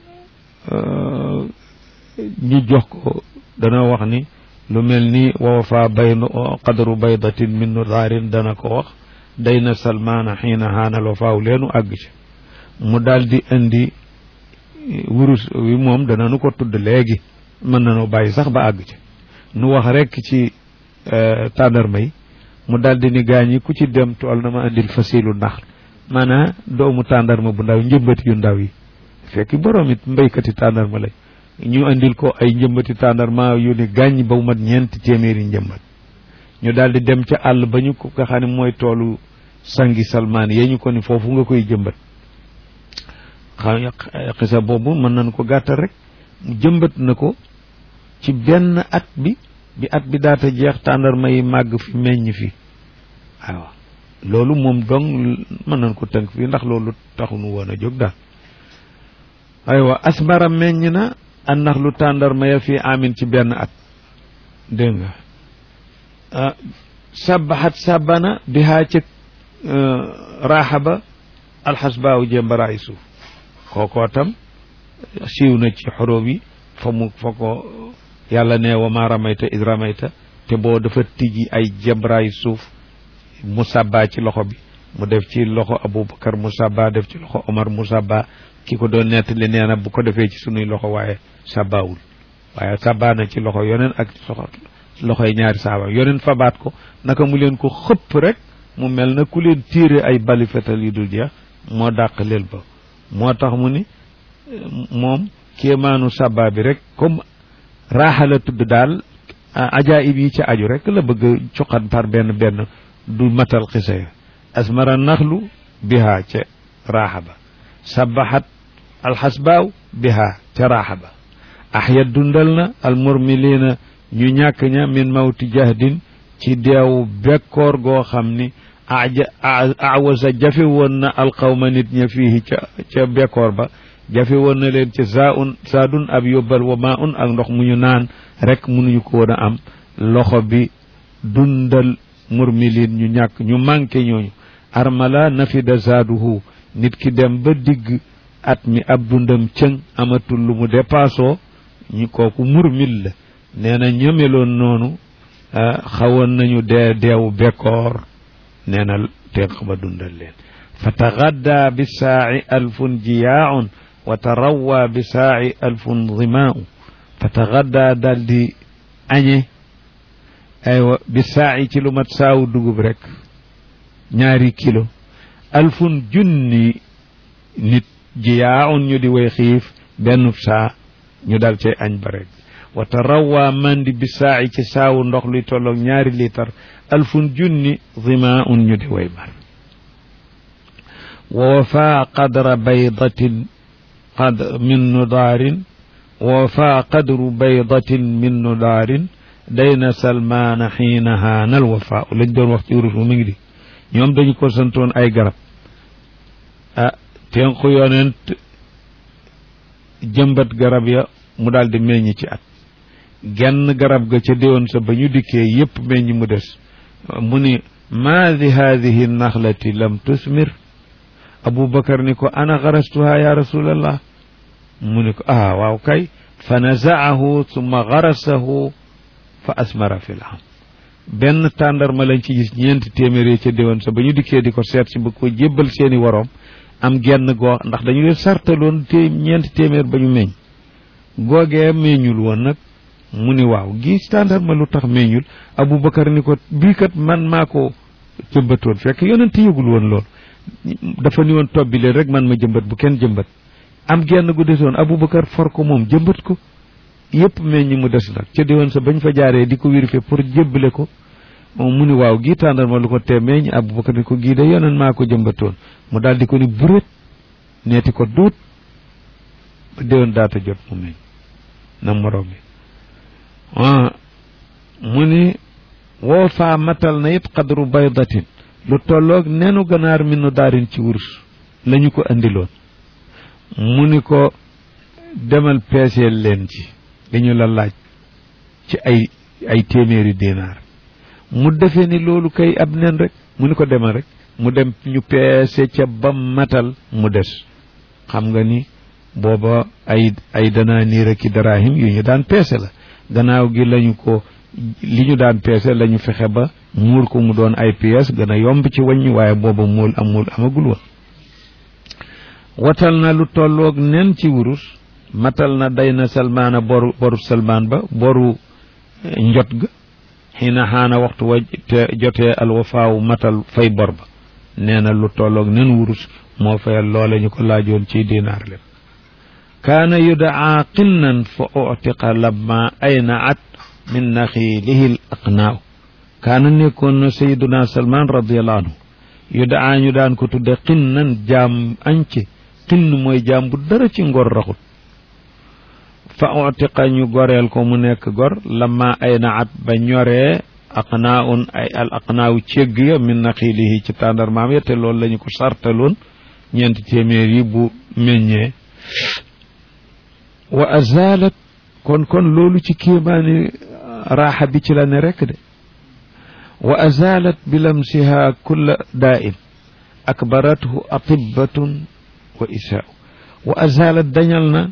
ñu jox ko dana wax ni lu mel ni wawafa bayn qadru baydatin min nudaarin dana ko wax day na salmaana xiina haanal wafaaw leenu àgg ci mu daal di indi wurus wi moom dana nu ko tudd léegi mën na noo bàyyi sax ba àgg ci nu wax rekk ci tàndarma yi mu daal di ni gaañ yi ku ci dem tool na ma indil fasilu ndax maanaam doomu tàndarma bu ndaw njëmbati yu ndaw yi fekk boroom it mbaykati tàndarma lay ñu indil ko ay njëmbati tàndarma yu ni gàññ ba mu mat ñeenti téeméeri njëmbat ñu daal di dem ca àll ba ñu ko nga xam ne mooy toolu sangi salmaan yee ñu ko ni foofu nga koy jëmbat xam xisa boobu mën nañ ko gàttal rek mu jëmbat na ko ci benn at bi bi at bi daata jeex tàndarma yi màgg fi meññ fi waaw loolu moom dong mën nañ ko tënk fii ndax loolu taxunu woon a jóg daal aywa asmara meññ na an nax lu tàndarma ya fii amin ci benn at dégg nga sabaxat sabana bihaa ca raaxa ba alxasbaaw jëmbaraayi suuf kookoo tam siiw na ci xorob yi fa mu fa ko yàlla ne wa ma ramayta id ramayta te boo dafa tijji ay jëmbaraayi suuf mu sàbbaa ci loxo bi mu def ci loxo aboubacar mu sàbbaa def ci loxo omar mu sàbbaa ki ko doon nettali nee na bu ko defee ci sunuy loxo waaye sàbbaawul waaye sàbbaa na ci loxo yoneen ak soxo loxoy ñaari saaba yoneen fabaat ko naka mu leen ko xëpp rek mu mel na ku leen tiire ay bali fetal yu dul jeex moo dàq leel ba moo tax mu ni moom kéemaanu sàbbaa bi rek comme raaxa la tudd daal ajaayib yi ci aju rek la bëgg cuqat par benn benn du matal xisa ya asmara naxlu biha ca raaxa ba sabaxat alxasbaaw biha ca raaxa ba axya dundal na almurmiliina ñu ñàkk ña min mawti jahdin ci deewu bekkoor goo xam ni aja awasa jafe woon na alqawma nit ña fii ca ca bekkoor ba jafe woon na leen ci saa un saadun ab yóbbal wa maa un ak ndox mu ñu naan rek mënuñu ko woon a am loxo bi dundal murmilin ñu ñàkk ñu manqué ñooñu armala nafida zaaduhu nit ki dem ba digg at mi ab dundam cëng amatul lu mu dépassoo ñu kooku murmil la nee na ñëmeloon noonu xawoon nañu dee deewu bekkoor nee na tenq ba dundal leen fa tagadda bi saaci alfun jiyaaun wa tarawwa bi saaci alfun dimaau fa tagadda dal di añe aywa bi saaci ci lu mat saawu dugub rek ñaari kilo alfun junni nit jiyaaun ñu di way xiif benn saa ñu dal cay añ ba rek wa tarawwa mandi bi saaci ci saawu ndox luy tolloog ñaari liitar alfun junni dimaun ñu di way mar wa wafa qadra baydatin qad min nudaarin wa wafa qadru baydatin min nudaarin dayna salmaana xiina haanal wafa lañ doon wax ci urus mu mi ngi di ñoom dañu ko santoon ay garab ah tenku yonent jëmbat garab ya mu daal di meññ ci at genn garab ga ca déwoon sa ba ñu dikkee yépp meññ mu des mu ni maa di haadihi naxlati lam tusmir abubakar ni ko ana garastuha ya rasulallah mu ni ko ah waaw kay fa nazaahu summa garasahu fa asmara fi l am benn tàndarma lañ ci gis ñeenti téeméer yi ca déwén sa ba ñu dikkee di ko seet si ba ko jébbal seeni waroom am genn goo ndax dañu leen sartaloon té ñeenti téeméer ba ñu meññ googee meññul woon nag mu ni waaw gis tàndarma lu tax meññul Aboubacar ni ko bii kat man maa ko jëmbatoon fekk yonent yëgul woon loolu dafa ni woon tobbi leen rek man ma jëmbat bu kenn jëmbat am genn gu desoon Aboubacar for ko moom jëmbat ko yëpp meññ mu des nag ca diwoon sa bañ fa jaaree di ko vérifier pour jébbale ko mu ni waaw gii tàndarma lu ko tee meññ Aboubacar ni ko gii de yonent maa ko jëmbatoon mu daal di ko ni buret neeti ko duut ba déwoon daata jot mu meññ na morom bi mu ni woo faa matal na it xadru baydatin lu tolloog nenu ganaar mi nu daarin ci wurus lañu ko andiloon mu ni ko demal peeseel leen ci li ñu la laaj ci ay ay téeméeri dinaar mu defee ni loolu kay ab nen rek mu ni ko demal rek mu dem ñu peese ca ba matal mu des xam nga ni booba ay ay danaa niir aki darahim yu ñu daan peese la gannaaw gi lañu ko li ñu daan peese lañu fexe ba muur ko mu doon ay pièces gën a yomb ci wàññi waaye booba muul amul amagul woon watal na lu tolloog nen ci wurus matal na day na salmaana boru boru salmaan ba boru njot ga xiina xaana waxtu wa te jotee alwafaawu matal fay bor ba nee na lu tolloog nen wurus moo fayal loole ñu ko laajoon ci dinaar leen kaana yudaa qinnan fa utiqa lamma aynaat min naxiilihi l aqnaaw kaana nekkoon na sayiduna salman radiallahu anhu yudaa ñu daan ko tudde qinnan jaam añce qinn mooy jaam bu dara ci ngor raxut fa utiqa ñu goreel ko mu nekk gor lamma aynaat ba ñoree aqnaawun ay al aqnaaw cégg ya min naxiilihi ci tàndarmaam ya te loolu la ñu ko sartaloon ñeenti téeméer yi bu meññee wa azalat kon kon loolu ci kéemaani raaxa bi ci la ne rekk de wa azalat bilamsiha kulla daa'in akbarathu atibbatun wa isaa'u wa azalat dañal na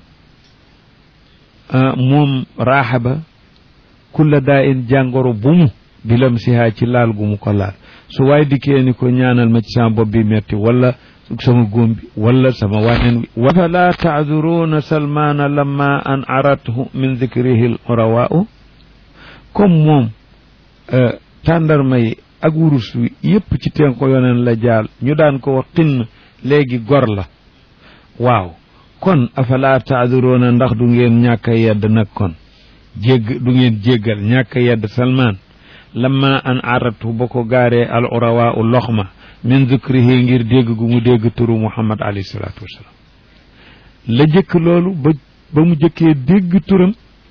moom raaxa ba kulla daa'in jàngoro bu mu bilamsiha ci laal gu mu ko laal su waay dikkee ni ko ñaanal ma ci sama bopp bi metti wala sama góom bi wala sama wàññeen wi wa fala taaduruuna salmaana lamma an arathu min dikrihi l urawaau comme moom tàndarma yi ak wurus wi yépp ci teen ko yoneen la jaal ñu daan ko wax xinn léegi gor la waaw kon afala taaduruuna ndax du ngeen ñàkk a yedd nag kon jégg du ngeen jéggal ñàkk a yedd salmaan lamma an arathu ba ko gaaree al urawaau lox ma min zikrihi ngir dégg gu mu dégg turu muhammad alayhi salaatu wasalaam la jëkk loolu ba ba mu jëkkee dégg turam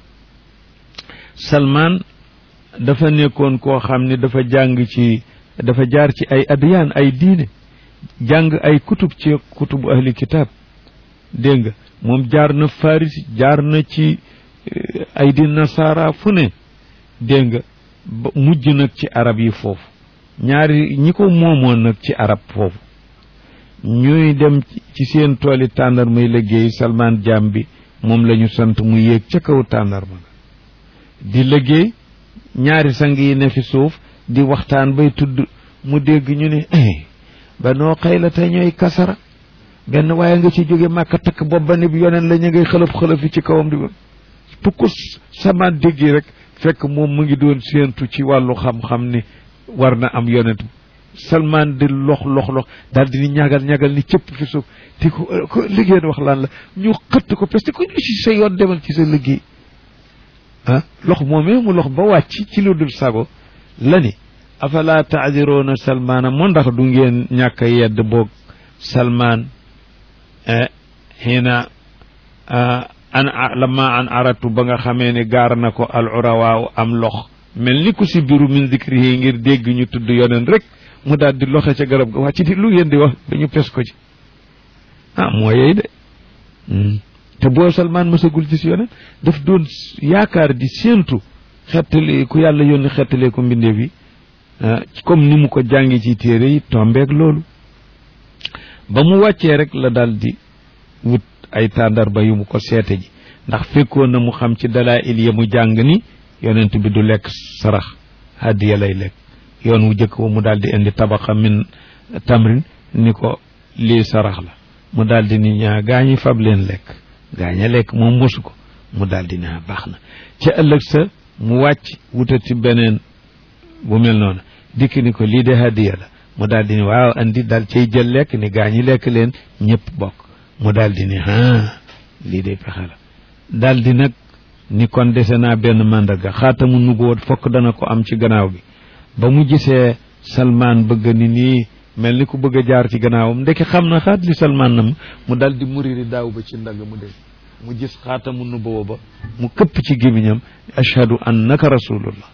salmaan dafa nekkoon koo xam ne dafa jàng ci dafa jaar ci ay adiyaan ay diine jàng ay kutub ci kutubu ahli kitaab dégg nga moom jaar na faris jaar na ci ay di nasaara fu ne dégg nga mujj nag ci arab yi foofu ñaari ñi ko moomoon nag ci arab foofu ñuy dem ci seen tooli tàndar muy liggéey salmaan jaam bi moom la ñu sant mu yéeg ca kaw tàndarma di liggéey ñaari sang yi ne fi suuf di waxtaan bay tudd mu dégg ñu ne eh ba noo xëy la te ñooy kasara benn waaye nga ci jóge màkka takk bopp ba ne bi yoneen la ñu ngay xëlëf xëlëfi ci kawam di ba pukku samaan déggi rek fekk moom mu ngi doon séentu ci wàllu xam-xam ni war na am yonent salmaan di lox lox lox daal di ni ñagal ñagal ni cëpp fi suuf di ko ko liggéey wax laan la ñu xëtt ko parce que ko ñu si sa yoon demal ci sa liggéey ah lox moomee mu lox ba wàcc ci lu dul sago la ni afala taadiroona salmaana moo ndax du ngeen ñàkk a yedd boog salmaan xiina an lama an aratu ba nga xamee ne gaar na ko al urawaaw am lox mel ni ku si biru min zikrihi ngir dégg ñu tudd yoneen rek mu daal di loxe ca garab ga wàcc di lu ngeen di wax dañu pes ko ci ah moo yey de te boo salmaan mësagul ci si yoneen daf doon yaakaar di séentu xettali ku yàlla yónni xettalee ko mbindeef yi comme ni mu ko jàngi ci téere yi tombeeg loolu ba mu wàccee rek la daal di wut ay tàndarba yu mu ko seete ji ndax fekkoon na mu xam ci dalaa il ya mu jàng ni yonent bi du lekk sarax hadiya lay lekk yoon wu jëkk wa mu daal di indi tabaqa min tamrin ni ko lii sarax la mu daal di ni ñaa gaañi fab leen lekk gaaña lekk moom mosu ko mu daal di ne baax na ca ëllëg sa mu wàcc wutati beneen bu mel noonu dikk ni ko lii de hadiya la mu daal di ni waaw andi daal cay jël lekk ni gaañi lekk leen ñëpp bokk mu daal di ni ah lii de pexe la daal di nag ni kon dese naa benn màndarga xaatamu nubuwat fokk dana ko am ci gannaaw gi ba mu gisee salmaan bëgg ni nii mel ni ku bëgg a jaar ci gannaawam ndeke xam na xaat li salmaan na mu dal di muriri daaw ba ci ndagg mu dégg mu gis xaatamu nubuwa ba mu këpp ci gémmiñam ashhadu annaka rasulullah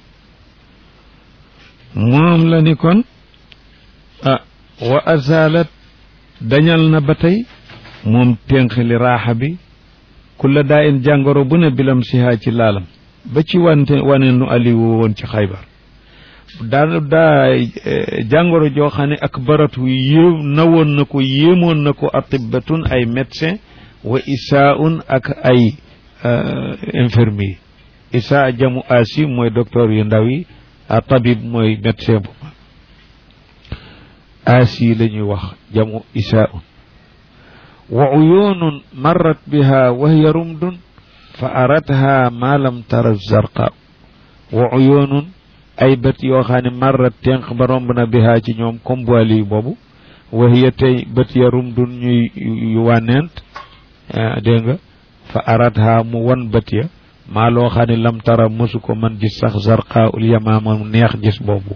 moom la ni kon ah wa azalat dañal na ba tey moom ténqli raaxa bi kulla daa in jàngoro bu ne bilam sihaa ci laalam ba ci wante wane nu aliwu woon ci xaybar daa daa jàngoro joo xam ne ak baratu yéem nawoon na ko yéemoon na ko atibbatun ay médecin wa isaaun ak ay infirmier isaa jamu asi mooy docteur yu ndaw yi a tabib mooy médecin bu mag asi la ñuy wax jamu isaaun wa uyunun marrat biha wa hiya rumdun fa aratha ma lam tara zarqa wa uyunun ay bët yoo xam ne marrat tenq ba romb na biha ci ñoom comme boili boobu wa hiya tey bët ya rumdun ñuy yu wànneent dégg nga fa aratha mu wan bët ya maa loo xam ne lam tara mosu ko man gis sax zarqa ul yamaama neex gis boobu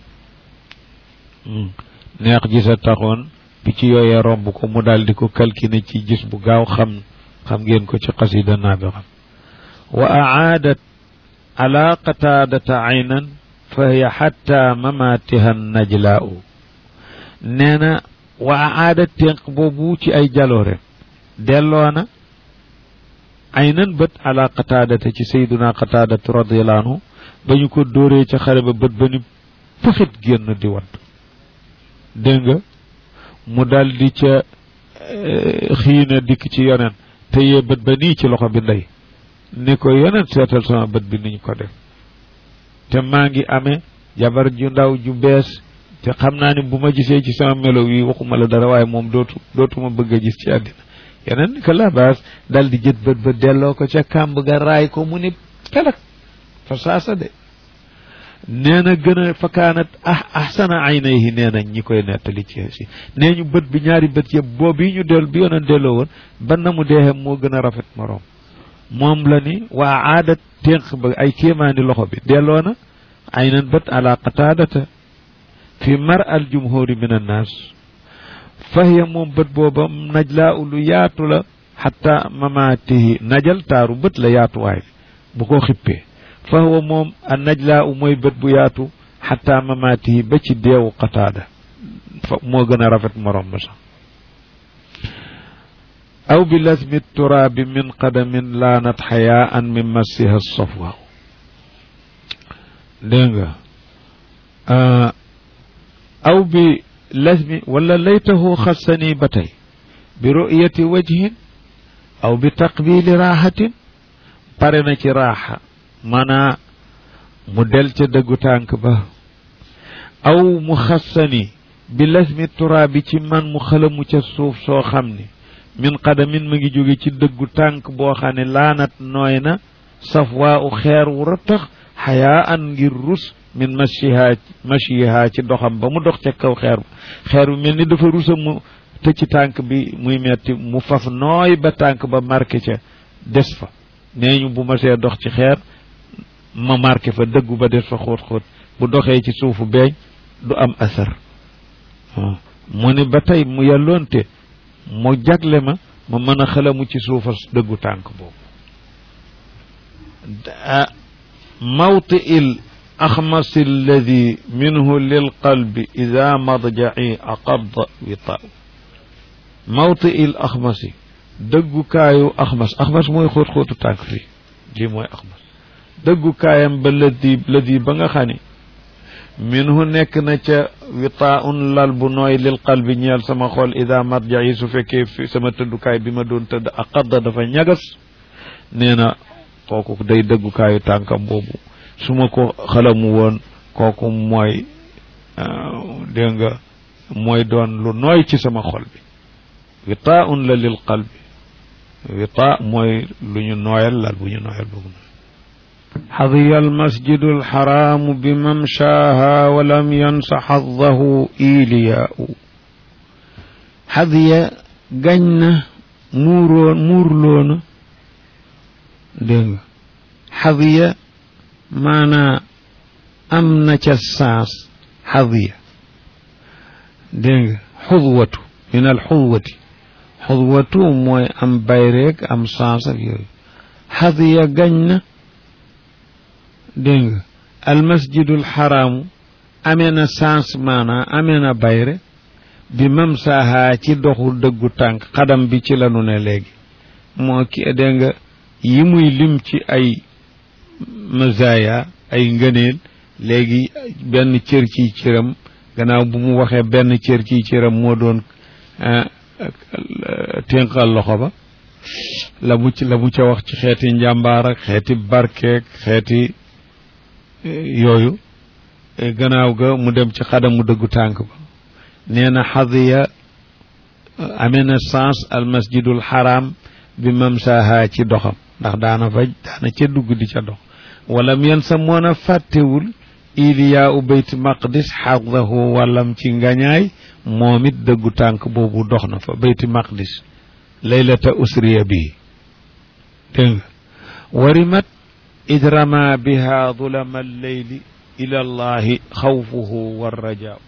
neex gis a taxoon picc yooyee romb ko mu daal di ko kalkine ci gis bu gaaw xam xam ngeen ko ci xasida naa bi xam wa aadat ala qataadata aynan fa hiya xatta mamatiha najlaau nee na wa aadat ténq boobu ci ay jaloore delloona aynan bët ala qataadata ci sayduna qataadatu radiallahu anhu ba ñu ko dóoree ca xare ba bët ba ni pëxit génn di wadd dégg nga mu dal di ca xiina dikk ci yonen te yee bët ba nii ci loxo bi ndey ni ko yonen seetal sama bët bi niñ ko def te maa ngi amee jabar ju ndaw ju bees te xam naa ni bu ma gisee ci sama melo wi waxuma la dara waaye moom dootu dootuma bëgg a gis ci àddina yeneen ni ko la baas dal di jët bët ba delloo ko ca kàmb ga raay ko mu ni pelak fa saasa de nee na gën a fakaanat ah ahsana aynayhi nee na ñi koy nettali ci si nee ñu bët bi ñaari bët yëpp boobu yi ñu del bi yonen delloo woon ba na mu deexee moo gën a rafet moroom moom la ni waa aadat ténq ba ay kéemaani loxo bi delloo na aynan bët ala qataadata fi mar al jumhuri min annaas fahiya moom bët booba najlaa lu yaatu la xatta mamaatihi najal taaru bët la yaatuwaay bu ko xippee fahuwa moom a najlaa u mooy bët bu yaatu xatta mamaatihi ba ci deewu qataada fa moo gën a rafet morom ma sax aw bi lasmi turaabi min qadamin laanat xayaan min massiha safwa dégg nga aw bi lasmi wala laytahu xassani ba tey bi ru'yati wajhin aw bi taqbili raaxatin pare na ci raaxa maanaa mu del ca dëggu tànk ba aw mu xassani bi lasmi turaabi ci man mu xalamu ca suuf soo xam ni min qadamin ma ngi jóge ci dëggu tànk boo xam ne laanat nooy na safwaa u xeer wu ratax xayaa an ngir rus min mashiha mashiha ci doxam ba mu dox ca kaw xeer xeer bi mel ni dafa rusa mu tëcc tànk bi muy metti mu faf nooy ba tànk ba marqué ca des fa nee ñu bu ma see dox ci xeer ma marqué fa dëggu ba des fa xóot xóot bu doxee ci suufu beeñ du am asar mu ni ba tey mu yàlloonte mu jagle ma ma mën a xalamu ci suufa dëggu tànk boobu mawti il axmasi alladi minhu lilqalbi ida madjaci aqad witaaw mawti il axmasi dëggukaayu axmas axmas mooy xóot xóotu tànk fii lii mooy axmas dëggukaayam ba ladi ladi ba nga xam ni minhu nekk na ca witaaun lal bu nooy lil qalbi ñeel sama xol ida madjaci su fekkee fi sama tëddukaay bi ma doon tëdd aqadda dafa ñagas nee na kooku day dëggukaayu tànkam boobu su ma ko xalamu woon kooku mooy dégg nga mooy doon lu nooy ci sama xol bi witaaun la lil qalbi witaa mooy lu ñu nooyal lal bu ñu nooyal boobu nooy حظي المسجد الحرام بممشاها ولم ينس حظه إيلياء حظي جنة مورون مورلون دنگ حظي معنى أمنا الساس حظي دنگ حظوة من الحظوة حظوة موي أم بايريك أم ساس حظي جنة dégg nga almasjidul xaraamu amee na sens maanaa amee na bayre bi mam saaha ci doxu dëggu tànk xadam bi ci lanu ne léegi moo ki dégg nga yi muy lim ci ay mazaya ay ngëneel léegi benn cër ciy cëram gannaaw bu mu waxee benn cër ciy cëram moo doon ténqal loxo ba la mu ci la mu ca wax ci xeeti njàmbaar ak xeeti barkeek xeeti yooyu gannaaw ga mu dem ci xadamu dëggu tànk ba nee na xadiya amee na sens al masjidul xaram bi mamsaha ci doxam ndax daana fa daana ca dugg di ca dox wala yen sa moon a fàttewul iliyaa u bayt maqdis xadahu wàllam ci ngañaay moom it dëggu tànk boobu dox na fa bayti maqdis laylata usriya bii dégg nga warimat id rama biha zulama alleyli ila allahi xawfuhu warrajaa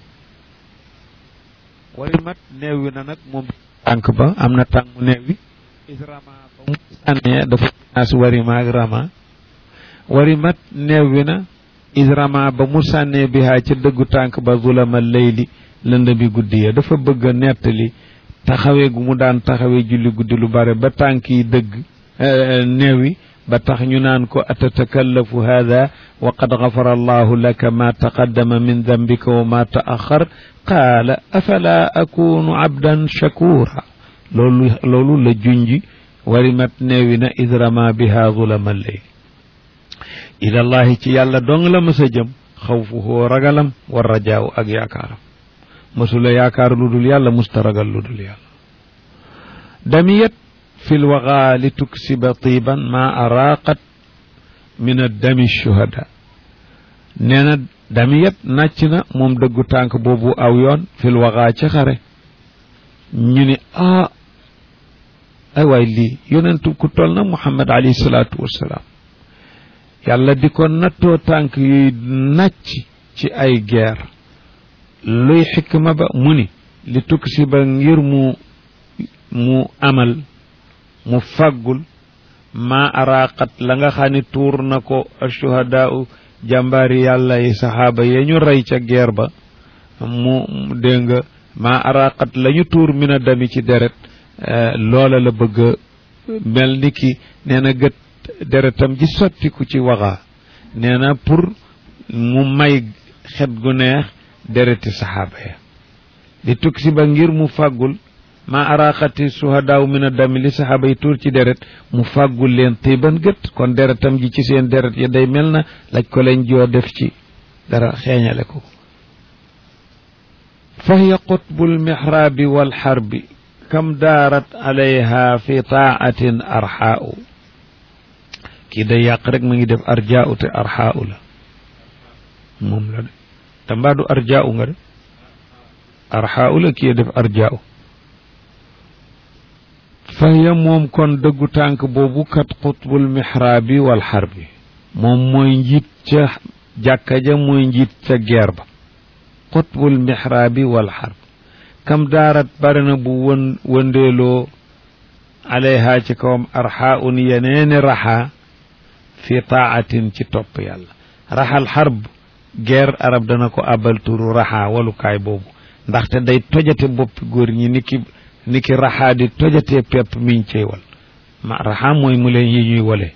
warimat neewi na nag moom tànk ba am na tànk mu neewi id rama ba mu sànnee dafa naas warima ak rama warimat neewi na id rama ba mu sànnee biha ca dëggu tànk ba zulama alleyli lëndami guddi ya dafa bëgg a nettali taxawee gu mu daan taxawee julli guddi lu bare ba tànk yi dëgg neewi ba tax ñu naan ko atatakallafu hada wa qad gafara allahu laka ma taqaddama min dambika wa ma taaxar qaala afala akunu abdan shakura loolu loolu la junji warimat neewi na idrama biha zulama leyl ilallahi ci yàlla dong la mës a jëm xawfuhu ragalam wa rajaaw ak yaakaaram mësula yaakaar lu dul yàlla musta ragal lu dul yàlla damiyat fi lwaga li tuksiba tiiban ma araqat min addami shuhada nee na damiyat nàcc na moom dëggu tànk boobu aw yoon fi lwaga ci xare ñu ni ah ay waay lii yonentu ku toll na muhammad alayhi salaatu wassalaam yàlla di ko nattoo tànk yuy nàcc ci ay guerre luy xikma ba mu ni li tuksiba ngir mu mu amal mu faggul ma araqat la nga xam ne tuur na ko ashuhadaau jàmbaari yàlla yi saxaaba yee ñu rey ca geer ba mu dégg nga ma araqat la ñu tuur mina dami ci deret loola la bëgg mel ni ki nee na gët deretam ji sottiku ci waxaa nee na pour mu may xet gu neex dereti saxaaba ya li tuksi ba ngir mu fàggul ma araqati suhadaaw min a dami li saxaaba yi tuur ci deret mu fàggul leen tiiban gët kon deretam ji ci seen deret ya day mel na laj ko leen joo def ci dara xeeñale ko fa hiya qutbu lmixraabi walxarbi kam daarat alayha fi taatin arxaau kii day yàq rek mu ngi def arjaau te arxaau la moom la de te mbaadu arjaau nga de arxaau la kii def arjaau fahiya moom kon dëggu tànk boobu kat xutbul mihraabi wal xarbi moom mooy njiit ca jàkka ja mooy njiit ca geer ba xutbul mihraabi wal xarb kam daarat bari na bu wën wëndeeloo alayha ci kawam arxaaun yeneeni raxaa fi taatin ci topp yàlla raxal xarb geer arab dana ko abal turu raxaa walukaay boobu ndaxte day tojate boppi góor ñi niki niki raxaa di tojatee pepp miñ cey wal ma raxaa mooy mu leen yi ñuy wale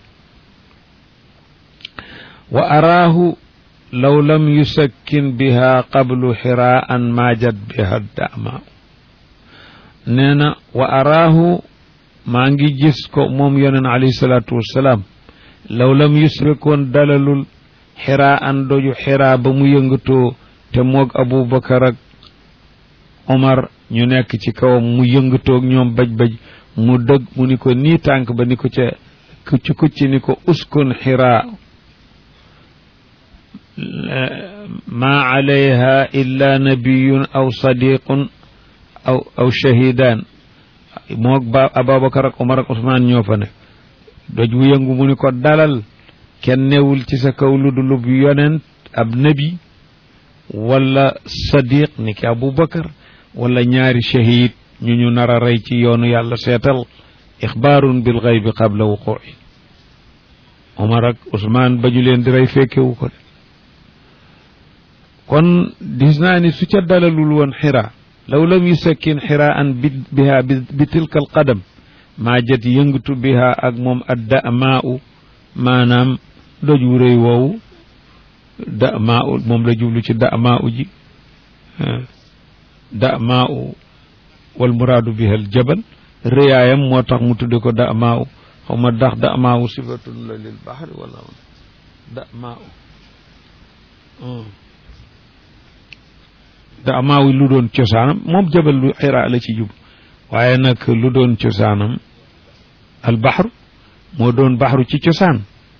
wa araahu law lam yusakkin biha qablu xiraan maajat biha dama nee na wa araahu maa ngi gis ko moom yoneen alayhi salaatu wassalaam law lam yusrikoon dalalul xiraa an doju xiraa ba mu yëngatoo te moog abubakar ak omar ñu nekk ci kawam mu yëngatoog ñoom baj-baj mu dëgg mu ni ko nii tànk ba ni ko ca kucc kucc ni ko uskun xiraa ma alayha illa nabiyun aw sadiqun aw aw shahidan moog ba abubakar ak omar ak usmaan ñoo fa ne doj wu yëngu mu ni ko dalal kenn newul ci sa kaw lu dulub yonent ab nabi wala sadiq ni ki abubakar wala ñaari shahid ñu ñu nar a rey ci yoonu yàlla seetal ixbaarun bil xaybi qabla wuqu'i omar ak usmaan ba ñu leen di rey fekkewu ko de kon gis naa ni su ca dalalul woon xira law lam yusakkin xira an bi biha bi tilka al qadam maa jët yëngatu biha ak moom adda maa u maanaam doj wu rëy woowu da maa u moom la jublu ci da maa u ji da maa u wal muraadu biha al jabal rëyaayam moo tax mu tudde ko da maa u xaw ma dax da maa u sifatun la lil baxri wala da maa u da maa u lu doon cosaanam moom jabal lu xiraa la ci jub waaye nag lu doon cosaanam al baxru moo doon baxru ci cosaan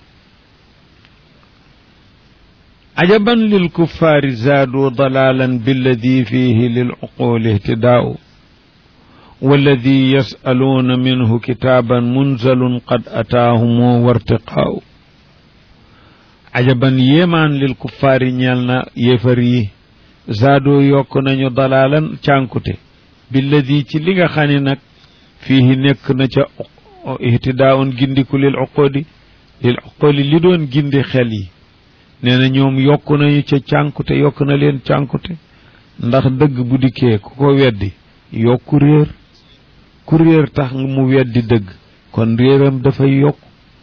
ajaban lil kuffaari zaadu dalaalan billadi fihi lil uquli ihtidaau walladi yasaluuna minhu kitaaban munzalun qad ataahumu wartiqaau ajaban yéemaan lil kuffaari ñeel na yéefar yi zaadoo yokk nañu dalaalan cànkute billadi ci li nga xam ne nag fii nekk na ca ihtidaaun gindiku lil uqoodi lil uqoodi li doon gindi xel yi nee na ñoom yokk nañu ca cànkute yokk na leen cànkute ndax dëgg bu dikkee ku ko weddi yokku réer ku réer tax mu weddi dëgg kon réeram dafay yokk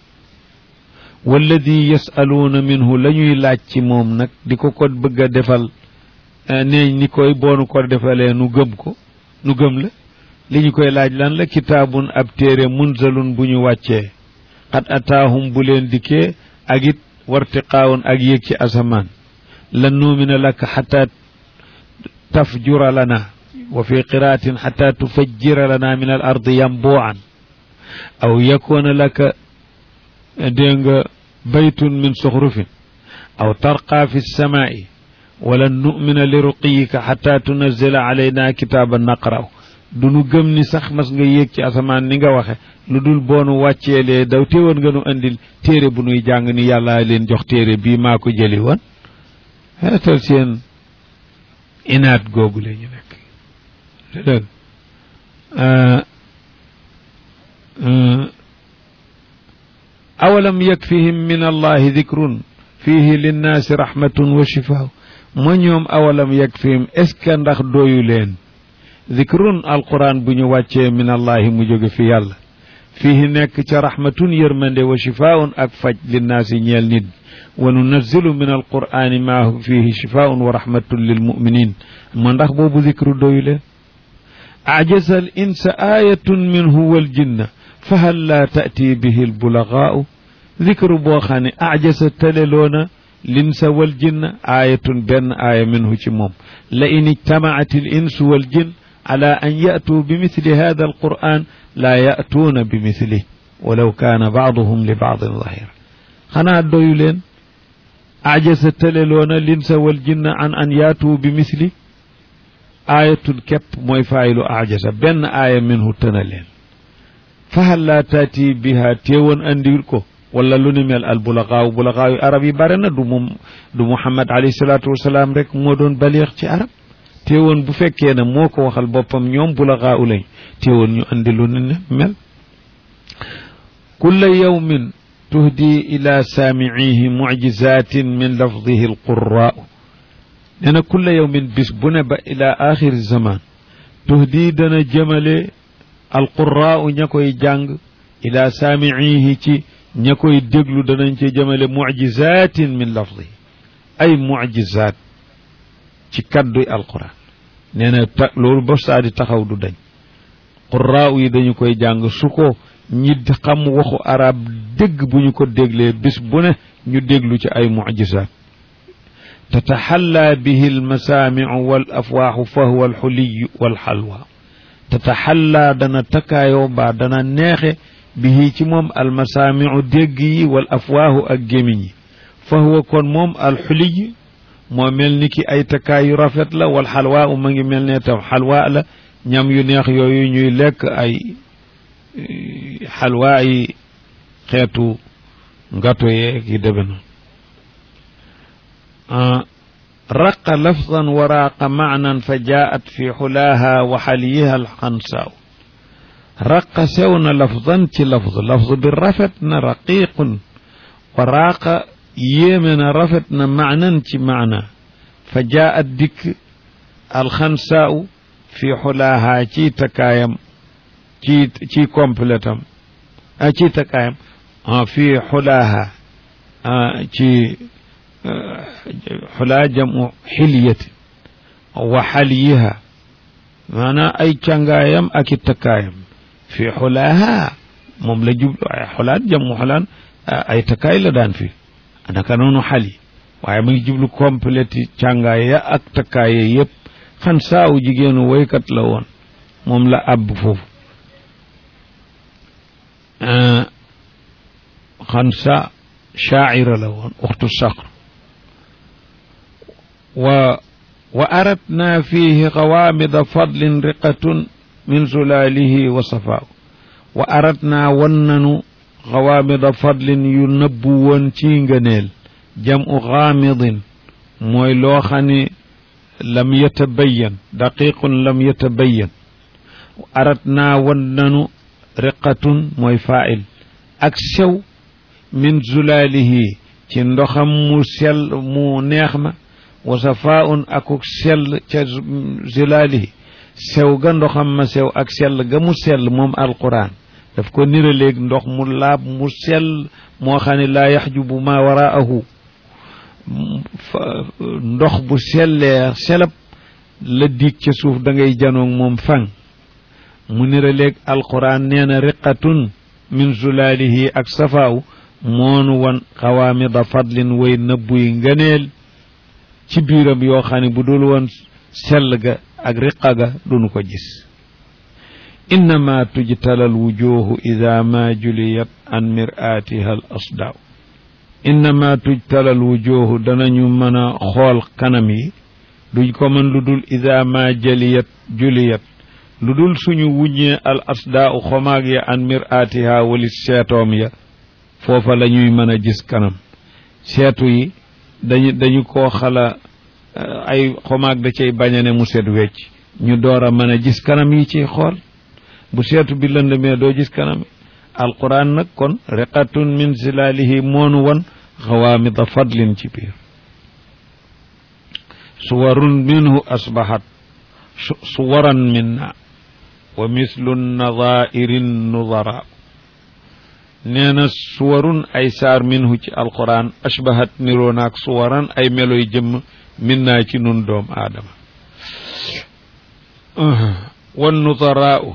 walladi yasaluuna minhu la ñuy laaj ci moom nag di ko ko bëgg a defal neeñ ni koy boonu ko defalee nu gëm ko nu gëm la li ñu koy laaj lan la kitaabun ab téere munzalun bu ñu wàccee xat ataahum bu leen dikkee ak it wartiqaawun ak yéeg ci asamaan lan nuumina laka xata tafjura lana wa fi qiraatin xata tufajjira lana min al ardi yambuucan aw yakuna laka dégg nga baytun min suxrufin aw tarqaa fi lsamaai walan numina li ruqiyika xata tunazila alayna kitaaban naqraw du nu gëm ni sax mas nga yéeg ci asamaan ni nga waxe lu dul boonu wàcceelee daw téewoon nga nu andil téere bu nuy jàng ni yàlla leen jox téere bii maa ko jëli woon xeetal seen inaat googu la ñu nekk dëgg awalam yakfihim min allahi dikrun fihi linnaasi rahmatun wa shifaa ma ñoom awalam yakfihim est ce que ndax dooyu leen zikrun alquran bu ñu wàccee min allahi mu jóge fi yàlla fihi nekk ca rahmatun yërmande wa shifaun ak faj linnaasi ñeel nit wa nunazzilu min alqurani ma fihi shifaun wa rahmatun lilmuminin ma ndax boobu zikru dooyu leen ajasa al insa ayatun minhu waljinna fahal la taati bihi albulagaau zikru boo xam ne ajasa taleloona linsa waljinna ayatun benn aaya minhu ci moom la in ijtamaat al insu waljin على أن يأتوا بمثل هذا القرآن لا يأتون بمثله ولو كان بعضهم لبعض ظهيرا خنا دويلين أعجز تللون الإنس والجن عن أن يأتوا بمثل آية كب موي فايل أعجز بن آية منه تنلين فهل لا تأتي بها تيون أنديركو wala lu ni mel al bulagaaw bulagaaw arab yi bare na du moom du Muhammad alayhi salaatu wasalaam rek moo doon baleex ci arab teewoon bu fekkee ne moo ko waxal boppam ñoom bulagaa u lañ teewoon ñu andi lu ne mel kulla yawmin tuhdi ila saamicihi mucjizatin min lafdihi alqurraau nee na kulla yawmin bis bu ne ba ila axiri zaman tuhdi dana jëmale alqurraau ña koy jàng ila saamicihi ci ña koy déglu danañ ci jëmale mucjizatin min lafdihi ay mucjizaat ci kadduy alquran nee na ta loolu ba saa di taxaw du dañ quraaw yi dañu koy jàng su ko ñi xam waxu arab dégg bu ñu ko déglee bis bu ne ñu déglu ci ay mucjisaat tataxallaa bihi almasaamicu wal afwaaxu fa huwa alxuliyu walxalwa tataxallaa dana takkaayoo baa dana neexe bihi ci moom almasaamicu dégg yi wal afwaahu ak gémiñ yi fa huwa kon moom alxuliy moo mel ni ki ay takkaay yu rafet la wal xalwaa u ma ngi mel ne tam xalwaa la ñam yu neex yooyu ñuy lekk ay xalwaa yi xeetu ngato yeeg yi deme na raqa lafdan wa raaqa maanan fa jaat fi xulaaha wa xaliyiha alxansaaw raqa sew na lafdan ci lafd lafd bi rafet na raqiqun wa raaqa yéeme na rafet na maanan ci maana fa jaat dikk alxansaaw fi xulaaha ci takkaayam ci ci complétam a ci takkaayam fi xulaaha ci xulaa jamu xilyati wa xaliyiha maanaam ay càngaayam ak i takkaayam fi xulaaha moom la jublu ay xulaat jamu xulaan ay takkaay la daan fi naka noonu xali waaye mu ngi jublu compléti càngaay ya ak takkaay ya yëpp xan saaw jigéenu woykat la woon moom la àbb foofu xan sa shaacira la woon uxtu saqr wa wa aratna fihi qawaamida fadlin riqatun min zulaalihi wa safaaw wa aratna wan nanu qawaamida fadlin yu nëbbu woon ci ngëneel jamu xaamidin mooy loo xam ne lam yatabayan daqiqun lam yatabayan aratna wan nanu riqatun mooy faa'il ak sew min zulaalihi ci ndoxam mu sell mu neex ma wa safaun akuk sell ca zulaalihi sew ga ndoxam ma sew ak sell ga mu sell moom alquran daf ko niraleeg ndox mu laab mu sell moo xam ne laa yaxjubu ma waraahu ndox bu sellee selab la dig ca suuf da ngay janoog moom fang mu niraleeg alquran nee na riqatun min zulaalihi ak safaaw moonu wan xawaamida fadlin way nëbbuy ngëneel ci biiram yoo xam ne bu dul woon sell ga ak riqa ga duñu ko gis innama tujtala al wujuhu ida ma juliyat an miraatiha al asdaaw innama tujtala al wujuhu danañu mën a xool kanam yi duñ ko mën lu dul ida ma jaliyat juliyat lu dul suñu wuññee al asdaaw xomaag ya an miraatiha walit seetoom ya foofa la ñuy mën a gis kanam seetu yi dañu dañu koo xala ay xomaag da cay bañane mu set wecc ñu door a mën a gis kanam yi ciy xool bu seetu bi lëndëmee doo gis kanam alquran nag kon riqatun min zilaalihi moonu won xawaamida fadlin ci biir suwarun minhu asbahat suwaran minna wa mislu nadairin nudara nee na suwarun ay saar minhu ci alquran ashbahat niroo naak suwaran ay meloy jëmm min naa ci nun doom aadama wan nudaraau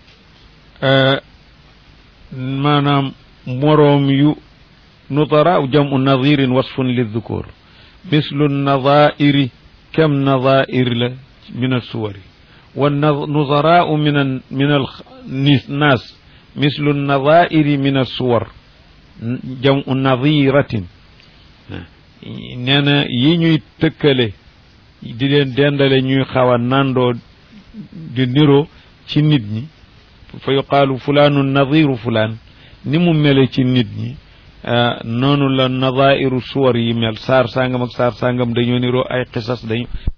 maanaam moroom yu nudaraau jamu nadirin wasfun liddukur mislu nadairi kem nadair la min alsuwari wa nudaraau min min alnaas mislu nadairi min alsuwar jamu nadiratin nee na yi ñuy tëkkale di leen dendale ñuy xaw a nandoo di niroo ci nit ñi fa yuqaalu fulaanu nadiru fulaan ni mu mele ci nit ñi noonu la nadairu suwar yi mel saar sangam ak saar sangam dañoo niroo ay xisas dañu